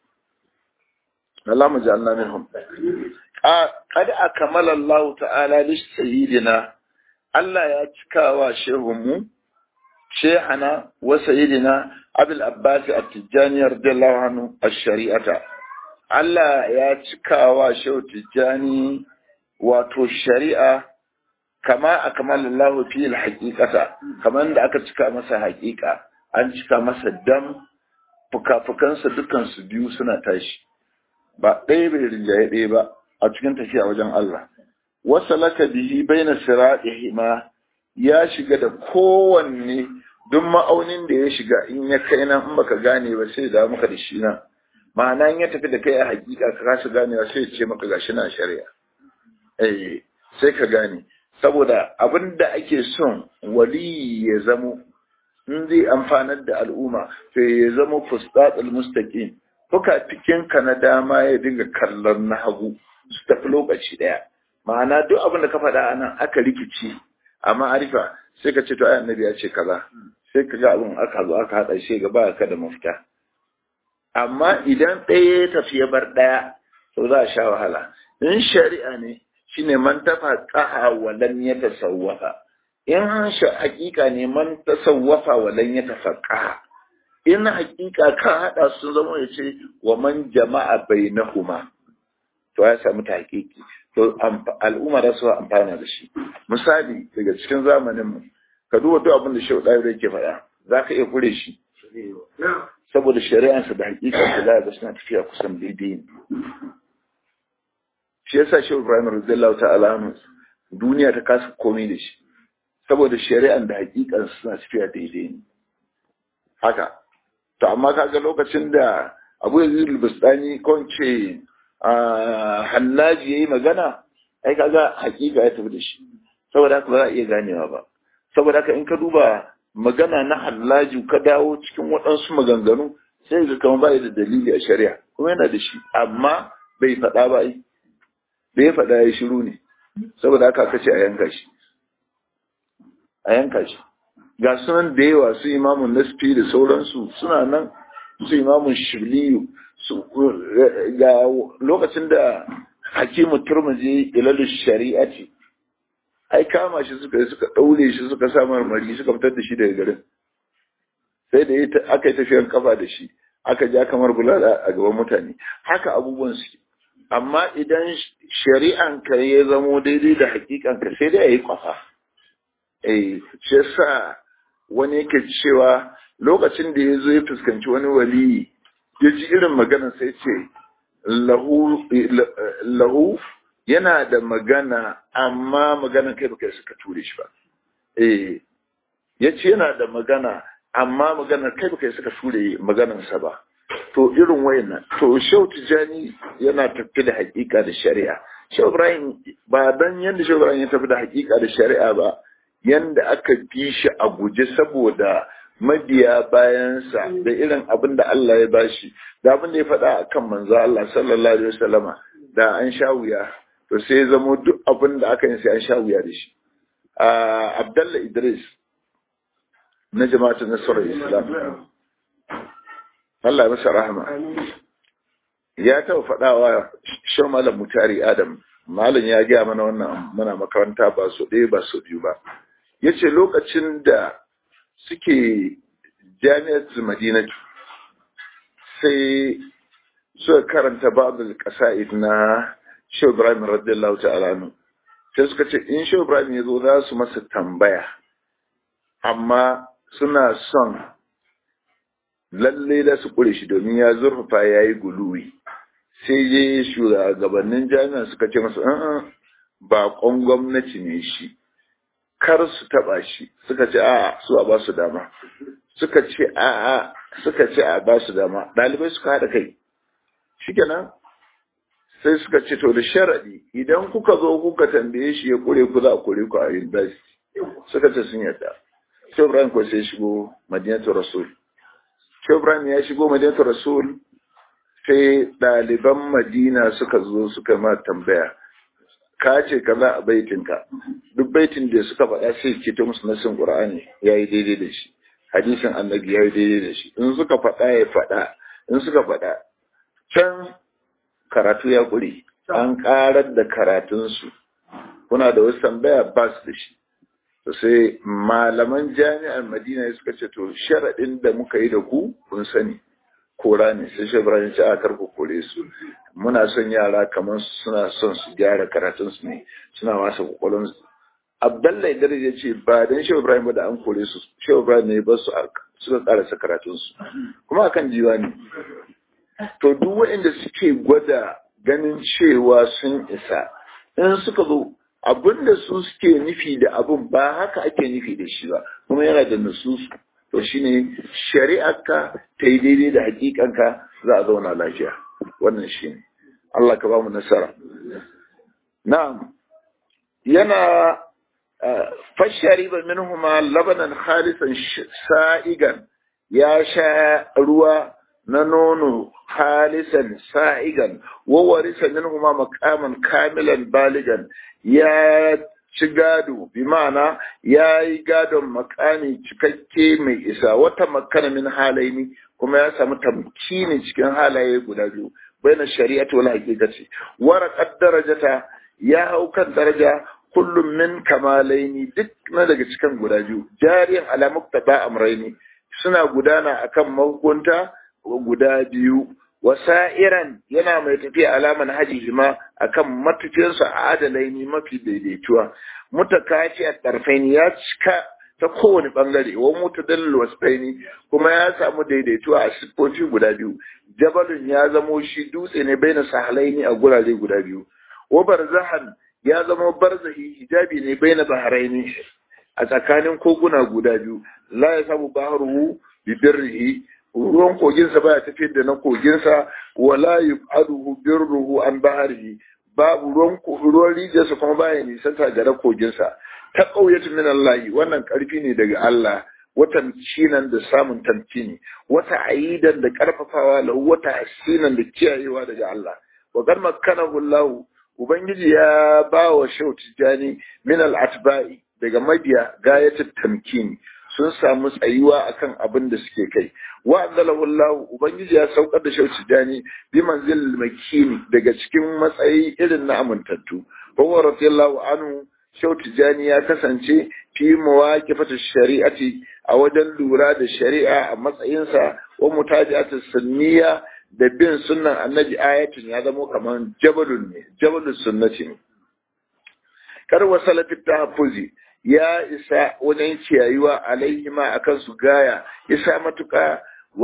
Allah mu ja'alna minhum qad akmala Allah ta'ala li sayyidina Allah ya cika wa shehunmu shehana wa sayyidina Abul Abbas At-Tijani radiyallahu anhu ash-shari'ata Allah ya cika wa shehu Tijjani wato shari'a kama a kamar lallahu fi haƙiƙata kamar da aka cika masa haƙiƙa an cika masa dam fuka-fukansa dukansu biyu suna tashi ba ɗaya bai rinjaye ɗaya ba a cikin tafiya wajen Allah wasa laka bihi baina sira'ihi ma ya shiga da kowanne duk ma'aunin da ya shiga in ya kai nan in baka gane ba sai da maka da shi nan ma'ana in ya tafi da kai a hakika ka kasa ganewa sai ya ce maka gashi na shari'a eh sai ka gane saboda abin da ake son wali ya zamo in zai amfanar da al'umma sai ya zama fustatul mustaqim fuka cikin ka na dama ya dinga kallon na hagu su tafi lokaci daya ma'ana duk abin da ka faɗa anan aka rikici a ma'arifa sai ka ce to ai annabi ya ce kaza sai ka ga abin aka zo aka haɗa shi ga ka da mafita amma idan ɗaya ya tafi ya bar ɗaya to za a sha wahala in shari'a ne shine man tafa qaha wa lam yatasawwafa in hakika ne man tasawwafa wa lan yatafaqqa in hakika ka hada sun zama ya ce wa man jama'a bainahuma to ya samu tahqiqi to al'umma da su amfana da shi misali daga cikin zamanin mu ka duba duk abin da shehu ɗaya yake faɗa za ka iya kure shi saboda shari'ansa da hakikansa za ga suna tafiya kusan daidai ne shi yasa shehu ibrahim radiyallahu ta'ala anhu duniya ta kasa komai da shi saboda shari'an da hakikansa suna tafiya daidai ne haka to amma kaga lokacin da abu yazid al-bustani ko ce hallaji yayi magana ai kaga hakika ya tafi da shi saboda haka ba za a iya ganewa ba saboda haka in ka duba magana na hallaji ka dawo cikin waɗansu maganganu sai ga kamar ba da dalili a shari'a kuma yana da shi amma bai faɗa ba ai bai faɗa ya shiru ne saboda haka aka ce a yanka shi a yanka shi ga sunan da yawa su imamun nasfi da sauransu suna nan su imamun shirliyu su ga lokacin da hakimu turmuzi ilalu shari'a ce ai kama shi suka yi suka ɗaure shi suka sa marmari suka fitar da shi daga garin sai da aka yi tafiyar kafa da shi aka ja kamar bulala a gaban mutane haka abubuwan suke amma idan shari'an ka ya zamo daidai da hakikan ka sai dai a yi kwafa eh shi yasa wani yake cewa lokacin da ya zo ya fuskanci wani waliyi ya ji irin maganar sai ce lahu lahu yana da magana amma magana kai baka suka ture shi ba eh yace yana da magana amma magana kai baka suka ture maganarsa ba to irin wayannan to Shehu Tijani yana tafi da hakika da shari'a Shehu Ibrahim ba dan yanda Shehu Ibrahim ya tafi da hakika da shari'a ba yanda aka bi shi a guje saboda mabiya bayansa da irin abin da Allah ya bashi da abin da ya faɗa akan manzo Allah sallallahu alaihi wasallama da an sha wuya to sai ya zamo duk abin da aka yi sai an sha wuya da shi Abdullah Idris na jama'atul nasarar Islam Allah masa rahama ya taɓa faɗawa shan malam mutari Adam malam ya gaya mana wannan mana makaranta ba su ɗaya ba su biyu ba ya ce lokacin da suke jami'ar madinatu sai suka karanta babul ƙasa'id na Shehu Ibrahim radiyallahu ta'ala nu sai suka ce in Shehu Ibrahim ya zo za su masa tambaya amma suna son lalle da su ƙure shi domin ya zurfafa ya yi guluwi sai je shugabannin jami'a suka ce masa an baƙon gwamnati ne shi kar su taɓa shi suka ce a'a su a ba su dama suka ce a'a suka ce a ba su dama ɗalibai suka haɗa kai shikenan sai suka ce to da sharaɗi idan kuka zo kuka tambaye shi ya ƙure ku za a ƙure ku a university suka ce sun yarda sai Ibrahim ko sai shigo Madinatu Rasul sai Ibrahim ya shigo Madinatu Rasul sai ɗaliban Madina suka zo suka ma tambaya ka ce kaza a baitinka duk baitin da suka faɗa sai ke ta musu nasin Qur'ani yayi daidai da shi hadisin annabi yayi daidai da shi in suka faɗa ya faɗa in suka faɗa can karatu ya ƙure an ƙarar da karatunsu kuna da wasu tambaya ba su da shi to sai malaman jami'ar madina suka ce to sharaɗin da muka yi da ku kun sani kora ne sai shi ibrahim ce a karku kore su muna son yara kamar suna son su gyara karatunsu ne suna masa kwakwalon su abdallah idris ya ce ba dan shehu ibrahim ba da an kore su shehu ibrahim ne ba su suka karasa karatunsu kuma akan jiwa ne to duk waɗanda suke gwada ganin cewa sun isa in suka zo abin da su suke nufi da abin ba haka ake nufi da shi ba kuma yana da nususu to shine shari'arka ta yi daidai da hakikanka za a zauna lafiya wannan shine Allah ka ba mu nasara na'am yana fashari ba minhuma labanan khalisan sa'igan ya sha ruwa na nono halisan sa'igan wawarisa minhuma makaman kamilan baligan ya ci gado bi ma'ana ya yi gadon makami cikakke mai isa wata makana min halaini kuma ya samu tamkini cikin halaye guda biyu baina shari'ati wal haqiqati waraqat darajata ya hau kan daraja kullum min kamalaini duk na daga cikin guda biyu jariyan ala muktaba amraini suna gudana akan mahukunta guda biyu wasa'iran yana mai tafiya alaman haji ma akan matafiyarsa a adalaini mafi daidaituwa mutakaci a tarfaini ya cika ta kowane bangare wa mutadallil wasfaini kuma ya samu daidaituwa a siffofi guda biyu jabalun ya zamo shi dutse ne baina sahalaini a gurare guda biyu wa barzahan ya zama barzahi hijabi ne baina baharaini a tsakanin koguna guda biyu la ya samu baharuhu bi birrihi ruwan koginsa baya tafiyar da na koginsa wala yub'aduhu birruhu an baharihi babu ruwan ruwan rijiyarsa kuma baya nisanta ga koginsa ta ƙauyatu min Allah wannan ƙarfi ne daga Allah wata cinan da samun tamkini wata aidan da ƙarfafawa lahu wata asinan da kiyayewa daga Allah wa qad makkanahu Allah ubangiji ya ba wa shau tijani min al-atba'i daga mabiya gayatul tamkini sun samu tsayuwa akan abin da suke kai wa anzalahu Allah ubangiji ya saukar da shau tijani bi manzil makini daga cikin matsayi irin na amintattu wa radiyallahu anhu Shau Tijjani ya kasance fi mawaƙifata shari'ati a wajen lura da shari'a a matsayinsa wa mutaji'atu sunniya da bin sunnan annabi ayatin ya zama kamar jabalun ne jabalun sunnati ne kar wasalafi tahaffuzi ya isa wajen ciyayuwa alaihima akan su gaya isa matuka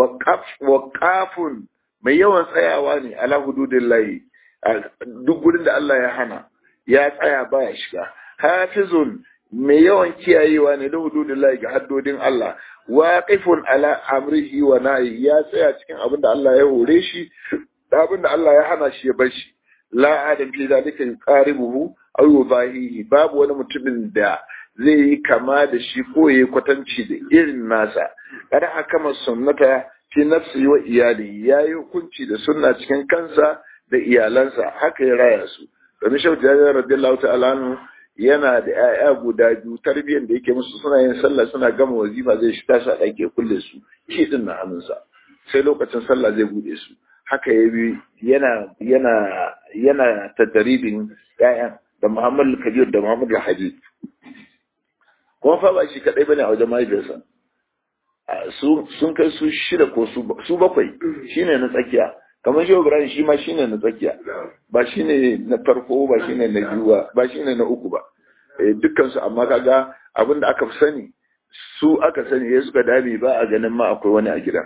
wa kafun mai yawan tsayawa ne ala hududillahi duk gurin da Allah ya hana ya tsaya baya shiga hafizun mai yawan kiyayewa ne da hududillahi ga haddodin Allah waqifun ala amrihi wa nahi ya tsaya cikin abin da Allah ya hore shi da abin da Allah ya hana shi ya bar shi la adam fi zalika yuqaribuhu aw yubahihi babu wani mutumin da zai yi kama da shi ko yayi kwatanci da irin nasa kada hakama sunnata fi nafsi wa iyali yayi hukunci da sunna cikin kansa da iyalansa haka ya raya su domin shau jabir radiyallahu ta'ala anhu yana da 'ya'ya guda biyu tarbiyyar da yake musu suna yin sallah suna gama wazifa zai shi tashi a ɗake kulle su shi din na hannunsa sai lokacin sallah zai bude su haka ya bi yana yana yana tadaribin 'ya'yan da Muhammad Kabir da Muhammad Hadi kuma fa ba shi kadai bane a wajen mahaifiyarsa sun kai su shida ko su bakwai shine na tsakiya kamar shi Ibrahim shi ma shine na tsakiya ba shine na farko ba shine na biyu ba ba shine na uku ba eh dukkan su amma kaga abin da aka fi sani su aka sani ya suka dame ba a ganin ma akwai wani a gidan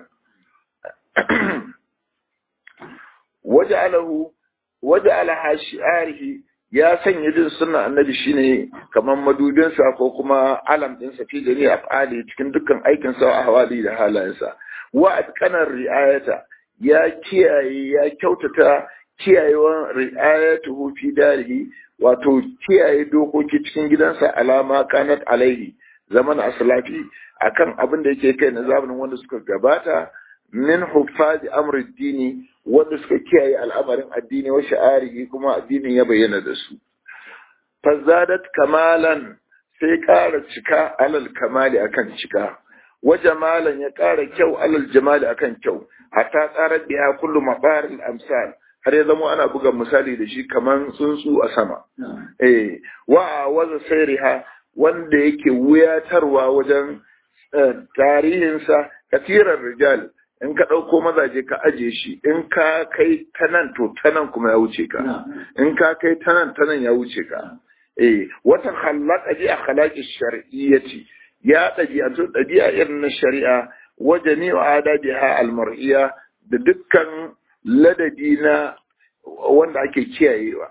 waja'alahu waja'ala shi'arihi ya sanya jin sunnan annabi shine kamar madubinsa ko kuma alam ɗinsa fi gari a fali cikin dukkan aikinsa a hawali da halayensa wa atqanar ri'ayata ya kiyaye ya kyautata kiyayewan ri'ayatuhu fi darihi wato kiyaye dokoki cikin gidansa alama kanat alaihi zaman aslafi akan abin da yake kai na zamanin wanda suka gabata min huffazi amri dini wanda suka kiyaye al'amarin addini wa sha'arihi kuma addinin ya bayyana da su fazadat kamalan sai ƙara cika alal kamali akan cika wa jamalan ya ƙara kyau alal jamali akan kyau hatta tsarar biya kullu mabarin amsal har ya zama ana buga misali da shi kaman tsuntsu a sama eh wa waza sairiha wanda yake wuyatarwa wajen tarihinsa katirar rijal in ka ɗauko mazaje ka aje shi in ka kai ta nan to ta nan kuma ya wuce ka in ka kai ta nan ta nan ya wuce ka eh wata halaka ji a halaki shar'iyyati ya ɗabi'atu ɗabi'a irin na shari'a wa jami'u adabiha almar'iya da dukkan ladabi na wanda ake kiyayewa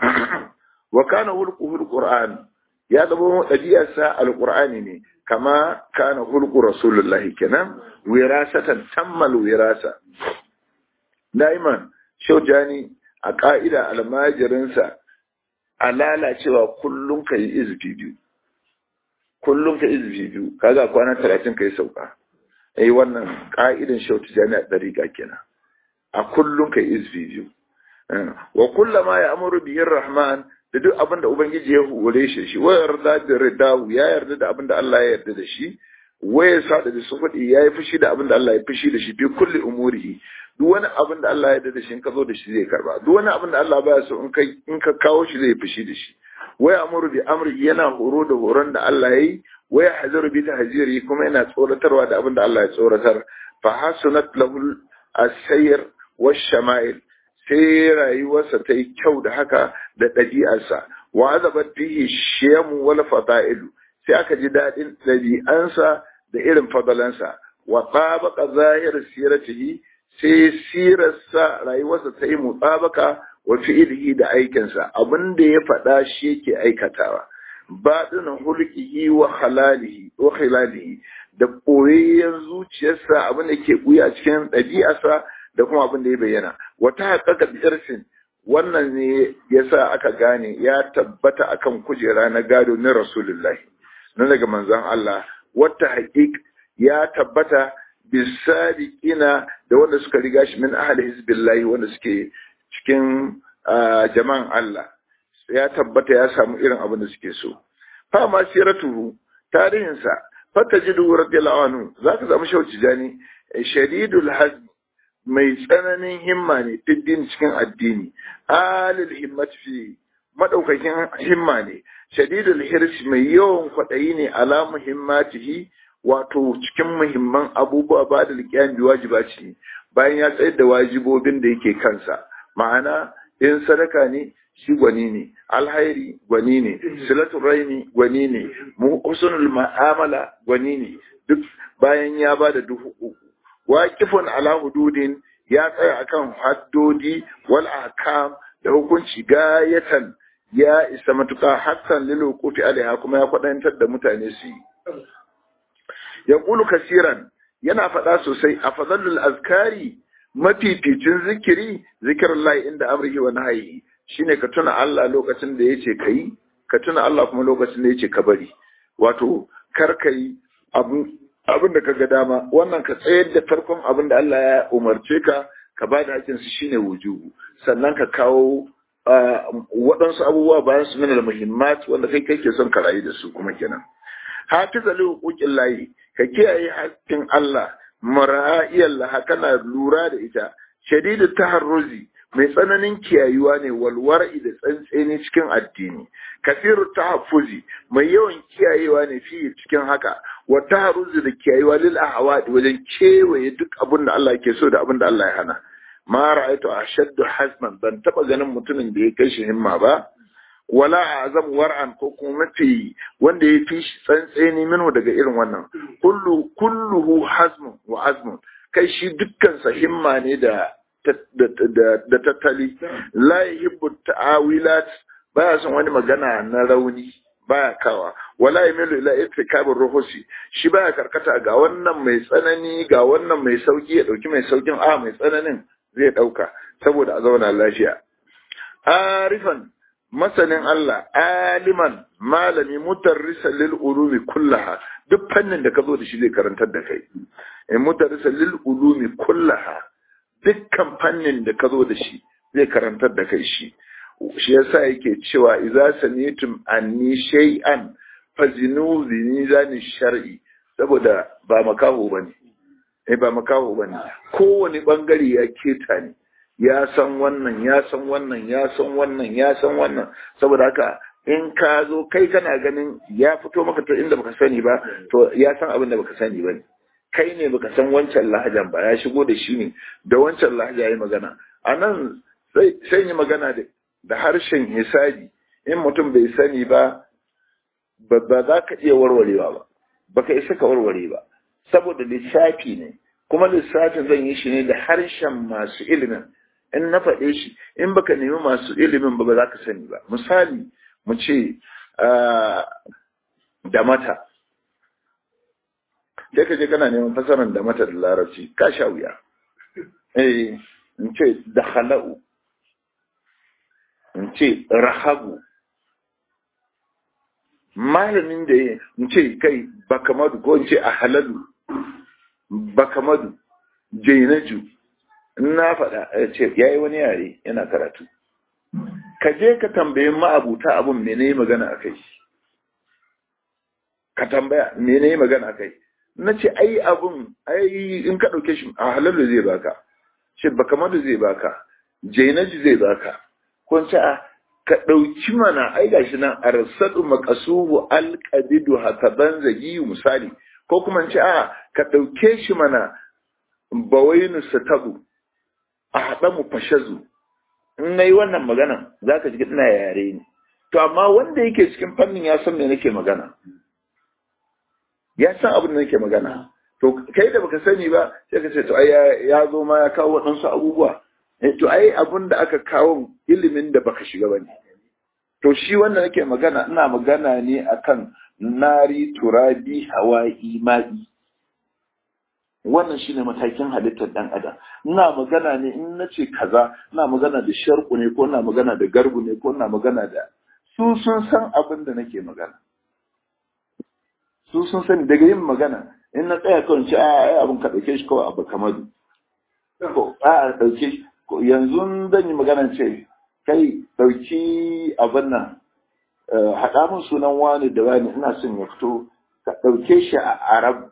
wa kana hulquhul qur'an ya zama ɗabi'arsa alqur'ani ne kama kana hulqu rasulullahi kenan wirasatan tammal wirasa daiman shaujani a ka'ida almajirinsa a lalacewa kullum ka yi izfi biyu kullum ka izfi biyu kaga kwana talatin ka yi sauka ai wannan ka'idan shautu jami'a dariƙa kenan a kullum ka yi izfi biyu wa kullama ya amuru bihin rahman da duk abin da ubangiji ya hore shi shi wa yarda da ridahu ya yarda da abin da Allah ya yarda da shi wa ya sada da sufudi ya yi fushi da abin da Allah ya fushi da shi fi kulli umurihi duk wani abin da Allah ya yarda da shi in ka zo da shi zai karba duk wani abin da Allah baya so in ka in ka kawo shi zai fushi da shi wa ya'muru bi amri yana horo da horon da Allah yayi wa yahzaru bi tahziri kuma yana tsoratarwa da abin da Allah ya tsoratar fa hasunat lahu as-sayr wash-shama'il sai rayuwarsa ta yi kyau da haka da ɗabi'arsa wa azabat bihi shiyamu wal fada'ilu sai aka ji daɗin ɗabi'ansa da irin fadalansa wa tabaqa zahir siratihi sai sirarsa rayuwarsa ta yi mutabaka wa fi'ilihi da aikinsa abin da ya faɗa shi yake aikatawa baɗinin hulkihi wa halalihi wa khilalihi da ɓoyayyen zuciyarsa abin da ke ɓuya cikin ɗabi'arsa da kuma abin da ya bayyana wata haƙaƙa irsin wannan ne yasa aka gane ya tabbata akan kujera na gado na rasulullahi na daga manzon Allah wata haƙiƙ ya tabbata bisadiqina da wanda suka riga shi min ahli hizbillahi wanda suke cikin jama'an Allah ya tabbata ya samu irin abin da suke so fa ma siratuhu tarihinsa fatajidu radiyallahu anhu zaka samu shauci jani shadidul hazm mai tsananin himma ne fiddin cikin addini alil himmat fi madaukakin himma ne shadidul hirsi mai yawan kwaɗayi ne ala muhimmatihi wato cikin muhimman abubuwa ba da liƙiyan bi wajibaci ne bayan ya tsayar da wajibobin da yake kansa ma'ana in sadaka ne shi gwani ne alhairi gwani ne silatul raini gwani ne husnul ma'amala gwani ne duk bayan ya ba da duhu uku waqifun ala hududin ya tsaya akan haddodi wal ahkam da hukunci gayatan ya isa matuƙa hakan lil wuqufi alaiha kuma ya kwadantar da mutane su yi yaqulu kasiran yana faɗa sosai a fadalul azkari mafificin zikiri zikirullahi inda amrihi wa nahyi shine ka tuna Allah lokacin da yace kai ka tuna Allah kuma lokacin da yace ka bari wato kar kai abun abin da kaga dama wannan ka tsayar da farkon abin da Allah ya umarce ka ka ba da hakin su shine wujubu sannan ka kawo waɗansu abubuwa bayan su min muhimmat wanda kai kake son ka rayu da su kuma kenan hafiza li huquqin lahi ka kiyaye hakkin Allah mara'iyal laha kana lura da ita shadidu taharruzi mai tsananin kiyayuwa ne walwar'i da tsantseni cikin addini kasiru tahaffuzi mai yawan kiyayewa ne fi cikin haka wa taharruzi da kiyayuwa lil ahwadi wajen kewaye duk abin da Allah ke so da abin da Allah ya hana ma ra'aytu ashaddu hasman ban taba ganin mutumin da ya kai shi himma ba wala azam war'an ko kuma mafi wanda ya fi shi tsantseni minhu daga irin wannan kullu kulluhu hazmun wa azmun kai shi dukkan sa himma ne da da tattali la yuhibbu ta'awilat baya son wani magana na rauni baya kawa wala yamilu ila ittikabir ruhusi shi baya karkata ga wannan mai tsanani ga wannan mai sauki ya dauki mai saukin a mai tsananin zai dauka saboda a zauna lafiya arifan masanin Allah aliman malami mutarrisa lil ulumi kullaha duk fannin da ka zo da shi zai karantar da kai in mutarrisa lil ulumi kullaha dukkan fannin da ka zo da shi zai karantar da kai shi shi yasa yake cewa idza samitum anni shay'an fazinu zani shar'i saboda ba makaho bane eh ba makaho bane kowane bangare ya keta ne ya san wannan ya san wannan ya san wannan ya san wannan saboda haka in ka zo kai kana ganin ya fito maka ta inda baka sani ba to ya san abin da baka sani ba ne kai ne baka san wancan lahajan ba ya shigo da shi ne da wancan lahaja ya yi magana a nan sai yi magana da harshen hisabi in mutum bai sani ba ba za ka iya warwarewa ba baka isa ka warware ba saboda lissafi ne kuma lissafin zan yi shi ne da harshen masu ilimin in na faɗe shi in baka nemi masu ilimin ba ba za ka sani ba misali mu ce da mata sai ka je kana neman fasarar da mata da larabci ka sha wuya eh in ce da hala'u in ce rahabu malamin da ya in ce kai bakamadu ko in ce a halalu bakamadu jainaju na faɗa ya ce ya yi wani yare yana karatu ka je ka tambayi ma'abuta abin mene magana a kai ka tambaya mene magana a kai na ce ai abin ai in ka ɗauke shi a halalu zai baka shi bakamadu zai baka jainaji zai baka ko ce a ka ɗauki mana ai gashi nan arsadu maqasuhu alqadidu hataban zagi misali ko kuma ce a ka ɗauke shi mana bawainu satabu a haɗa mu fashazu in nayi wannan magana zaka ji ina yare ne to amma wanda yake cikin fannin ya san me nake magana ya san abin da nake magana to kai da baka sani ba sai ka ce to ai ya zo ma ya kawo waɗansu abubuwa to ai abin da aka kawo ilimin da baka shiga bane to shi wanda nake magana ina magana ne akan nari turabi hawa'i ma'i wannan shine matakin halittar dan adam ina magana ne in nace kaza ina magana da sharku ne ko ina magana da garbu ne ko ina magana da su sun san abin da nake magana su sun sani daga yin magana in na tsaya kawai ce a ai abin ka dauke shi kawai abu kamadu ko a dauke shi yanzu zan yi magana ce kai dauki abin nan haɗa min sunan wani da wani ina son ya fito ka ɗauke shi a arab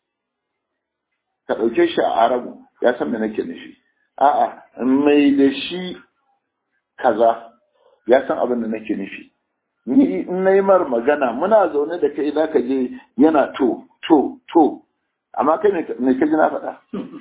ka ɗauke shi a arabu ya san me nake nufi a'a mai da shi kaza ya san abin da nake nufi ni in na yi mar magana muna zaune da kai za ka je yana to to to amma kai ne ka ji na faɗa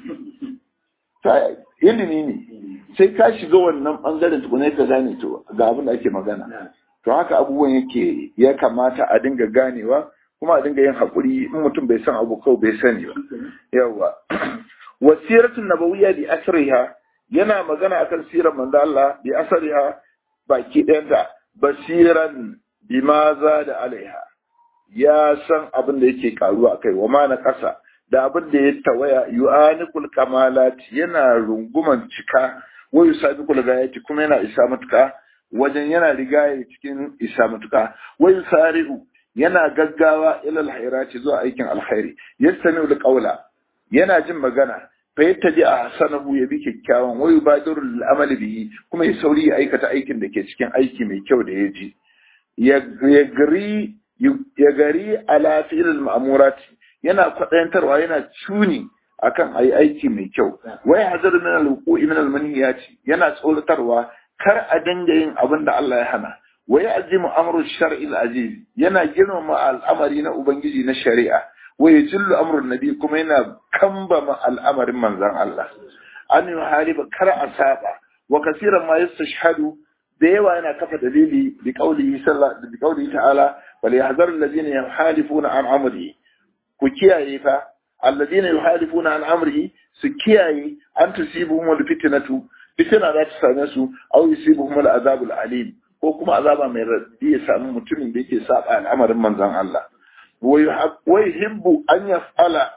ilimi ne sai ka shiga wannan ɓangaren tukune ka gane to ga abin da ake magana to haka abubuwan yake ya kamata a dinga ganewa kuma a dinga yin haƙuri in mutum bai san abu kawai bai sani ba yawa wasiratun nabawiyya bi asriha yana magana akan sirar manzo Allah bi asriha baki ɗayanta basiran bima za da alaiha ya san abin da yake karuwa akai wa ma na ƙasa da abin da ya tawaya yu'anikul kamalat yana runguman cika wa yusabiqul gayati kuma yana isa matuka wajen yana rigaya cikin isa matuka wa yusari'u yana gaggawa ila alhairati zuwa aikin alkhairi yastami'u alqawla yana jin magana fa yattaji ahsanahu yabi kyakkyawan wa yubadiru al'amali bihi kuma ya sauri ya aikata aikin da ke cikin aiki mai kyau da ya ji ya gari ya gari ala fi'il al-ma'murati yana kwaɗayantarwa yana cuni akan ayi aiki mai kyau wai hazar min al-wuqu'i min al-manhiyati yana tsoratarwa kar a dinga yin abin da Allah ya hana wai azimu amru shar'i al-aziz yana girmama al'amari na ubangiji na shari'a wai yajillu amru nabi kuma yana kambama al'amarin manzon Allah an yuhariba kar a saba wa kasiran ma yastashhadu da yawa yana kafa dalili bi qaulihi sallallahu bi qaulihi ta'ala wal yahzaru alladhina yuhalifuna an amrihi ku kiyaye fa alladina yuhalifuna an amrihi su kiyaye an tusibuhum al fitnatu fitna za ta same su aw yusibuhum al azab al alim ko kuma azaba mai raddi ya samu mutumin da yake saba al'amarin manzon Allah wa yuhibbu an yaf'ala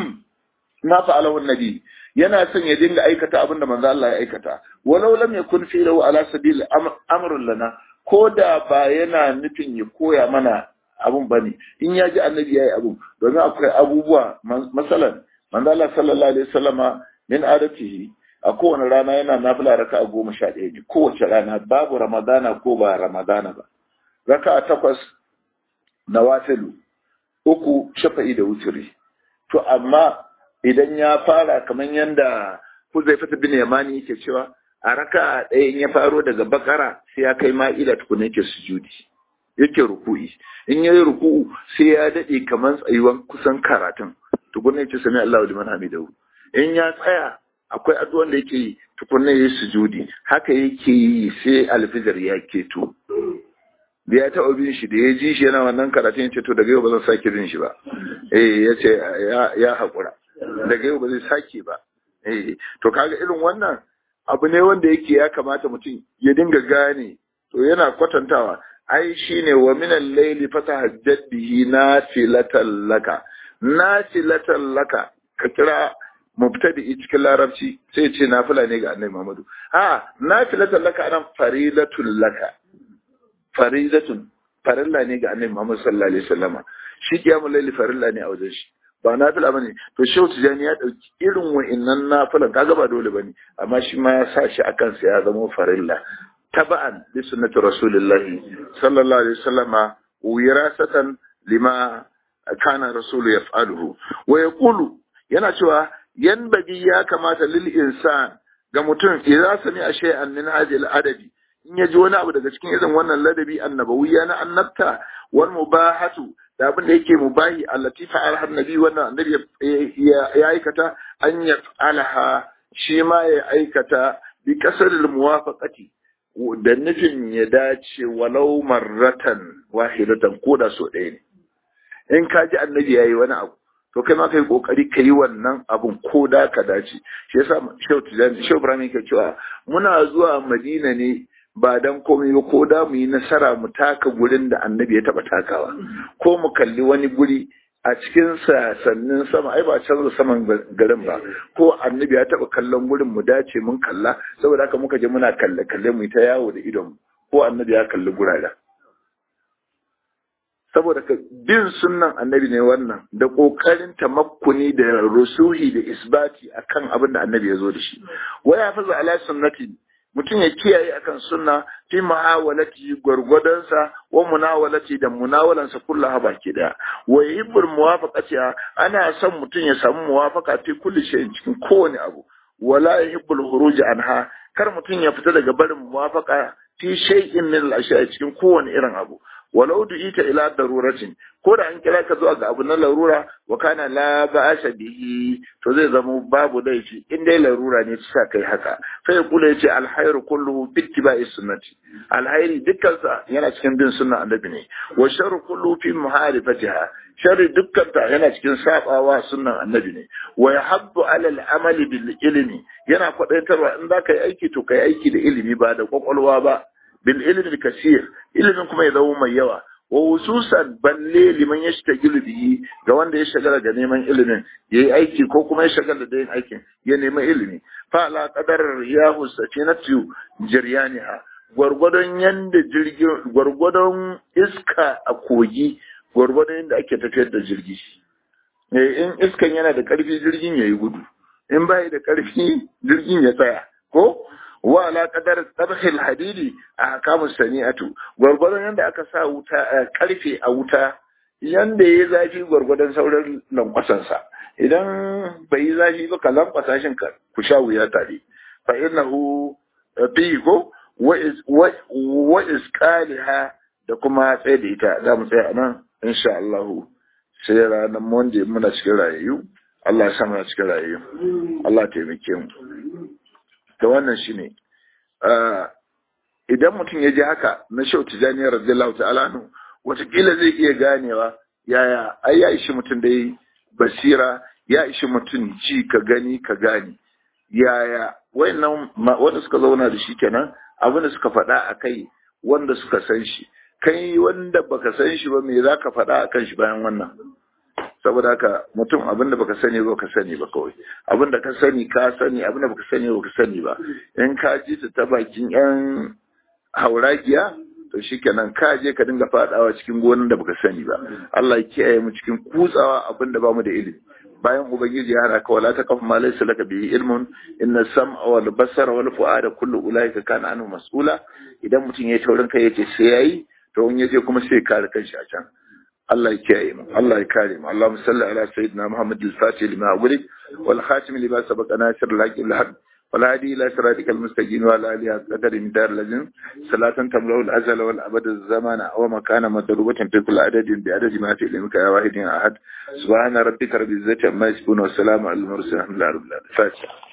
ma fa'alahu an-nabi yana son ya dinga aikata abin da manzon Allah ya aikata walau lam yakun fi'luhu ala sabil amrun lana ko da ba yana nufin ya koya mana abun ba ne in ya ji annabi ya yi abun domin akwai abubuwa masalan manzo Allah sallallahu alaihi wasallama min adatihi a kowane rana yana nafila raka a goma sha ɗaya ne kowace rana babu ramadana ko ba ramadana ba raka a takwas na wafilu uku shafa'i da wuturi to amma idan ya fara kamar yadda Huzaifatu bin Yamani yake cewa a raka ɗaya in ya faro daga bakara sai ya kai ma'ida tukuna yake sujudi yake ruku'i in ya yi ruku'u sai ya daɗe kamar tsayuwan kusan karatun tukunna yake sami Allahu liman hamidahu in ya tsaya akwai addu'an da yake yi tukunna yayi sujudi haka yake yi sai alfijir ya keto da ya taɓa bin shi da ya ji shi yana wannan karatun ya ce to daga yau ba zan sake bin shi ba eh ya ce ya haƙura daga yau ba zai sake ba eh to kaga irin wannan abu ne wanda yake ya kamata mutum ya dinga gane to yana kwatantawa ai shine wa min al-layli fatahajjat bihi nafilatan laka nafilatan laka ka kira mubtadi cikin larabci sai ce nafila ne ga annabi Muhammadu ha nafilatan laka anan faridatul laka faridatun farilla ne ga annabi Muhammad sallallahu alaihi wasallama shi kiyamul layli farilla ne a wajen shi ba nafila bane to shehu tijani ya dauki irin wa'annan nafilan kaga ba dole bane amma shi ma ya sa shi akan sa ya zama farilla taba'an li sunnati rasulillah sallallahu alaihi wasallama wirasatan lima kana rasul yaf'aluhu wa yaqulu yana cewa yanbaghi ya kamata lil insan ga mutum idza sami shay'an min hadhihi al-adabi in ya ji wani abu daga cikin irin wannan ladabi annabawiyya na annabta wal mubahatu da abin da yake mubahi allati fa'ala annabi wannan annabi ya aikata an yaf'alaha shi ma ya aikata bi kasaril muwafaqati da nufin ya dace walau marratan wahidatan ko da so ɗaya ne in ka ji annabi yayi wani abu to kai ma kai kokari ka yi wannan abun ko da ka dace shi yasa Shehu Tijani Shehu Ibrahim yake cewa muna zuwa Madina ne ba dan komai ba ko da mu yi nasara mu taka gurin da annabi ya taba takawa ko mu kalli wani guri a cikin sannin sama ai ba canza saman garin ba ko annabi ya taba kallon gurin mu dace mun kalla saboda haka muka je muna kalle kalle mu ta yawo da idon ko annabi ya kalli gurada saboda ka bin sunnan annabi ne wannan da kokarin tamakkuni da rusuhi da isbati akan abin da annabi ya zo da shi waya faza ala sunnati mutum ya kiyaye akan sunna fi muhawalati gwargwadonsa wa munawalati da munawalansa kullaha baki daya wa yuhibbul muwafaqati ana son mutum ya samu muwafaqa fi kulli shay'in cikin kowane abu wala yuhibbul khuruj anha kar mutum ya fita daga barin muwafaqa fi shay'in min al-ashya'i cikin kowane irin abu walau du'ita ila daruratin ko da an kira ka zuwa ga abu na larura wa kana la ba'asa bihi to zai zama babu laifi in dai larura ne sa kai haka sai ya kula yace alhayru kulluhu bi ittiba'i sunnati alhayri dukkan sa yana cikin bin sunna annabi ne wa sharru kulluhu fi muharifatiha sharri dukkan ta yana cikin sabawa sunnan annabi ne wa yahabbu ala al-amali bil ilmi yana kwadaitarwa in za ka yi aiki to kai aiki da ilimi ba da kwakwalwa ba bil ilmi kasir ilimin kuma ya zama mai yawa wa hususan balle liman ya shiga bihi ga wanda ya shagala ga neman ilimin yayi aiki ko kuma ya shagala da yin aikin ya nemi ilimi fa la qadar riyahu sakinatu jiryaniha gwargwadon yanda jirgin gwargwadon iska a kogi gwargwadon yanda ake tafiyar da jirgi in iskan yana da karfi jirgin yayi gudu in bai da karfi jirgin ya tsaya ko wa ala qadar tabhil hadidi a kamu sani'atu gwargwadon yanda aka sa wuta karfe a wuta yanda yayi zafi gwargwadon sauran lankwasan sa idan bai yi zafi ba ka lankwasa shin ka ku sha wuya tare fa innahu fi ko wa isqaliha da kuma tsaye da ita za mu tsaya nan insha Allah sai ranar Monday muna cikin rayayyu Allah ya sa muna cikin rayayyu Allah ya taimake mu da wannan shi ne idan mutum ya ji haka na shau tijani radiyallahu ta'ala nu watakila zai iya ganewa yaya ai ya ishi mutum da yi basira ya ishi mutum ci ka gani ka gani yaya wayannan wanda suka zauna da shi kenan abin da suka faɗa a kai wanda suka san shi kai wanda baka san shi ba me za ka faɗa a kan shi bayan wannan saboda haka mutum abinda baka sani ba ka sani ba kawai abinda ka sani ka sani abinda baka sani ba ka sani ba in ka ji ta ta bakin yan hauragiya to shikenan ka je ka dinga fadawa cikin gonan da baka sani ba Allah ya kiyaye mu cikin kutsawa abinda ba mu da ilimi bayan ubangiji ya hana ka wala ta kafa ma laysa laka bihi ilmun inna sam'a wal basara wal fu'ada kullu ulaika kana anhu mas'ula idan mutum ya taurin kai yace sai yayi to in yaje kuma sai kare kanshi a can الله يكرم الله يكرم اللهم صل على سيدنا محمد الفاتح لما ولد والخاتم لما سبق ناصر الحق الحق والهادي الى صراطك المستقيم وعلى اله قدر من دار لازم صلاة تملأ الازل والابد الزمان او مكان مضروبة في كل عدد بعدد ما في علمك يا واحد يا احد سبحان ربك رب العزة عما يصفون والسلام على المرسلين الحمد لله رب العالمين فاتحة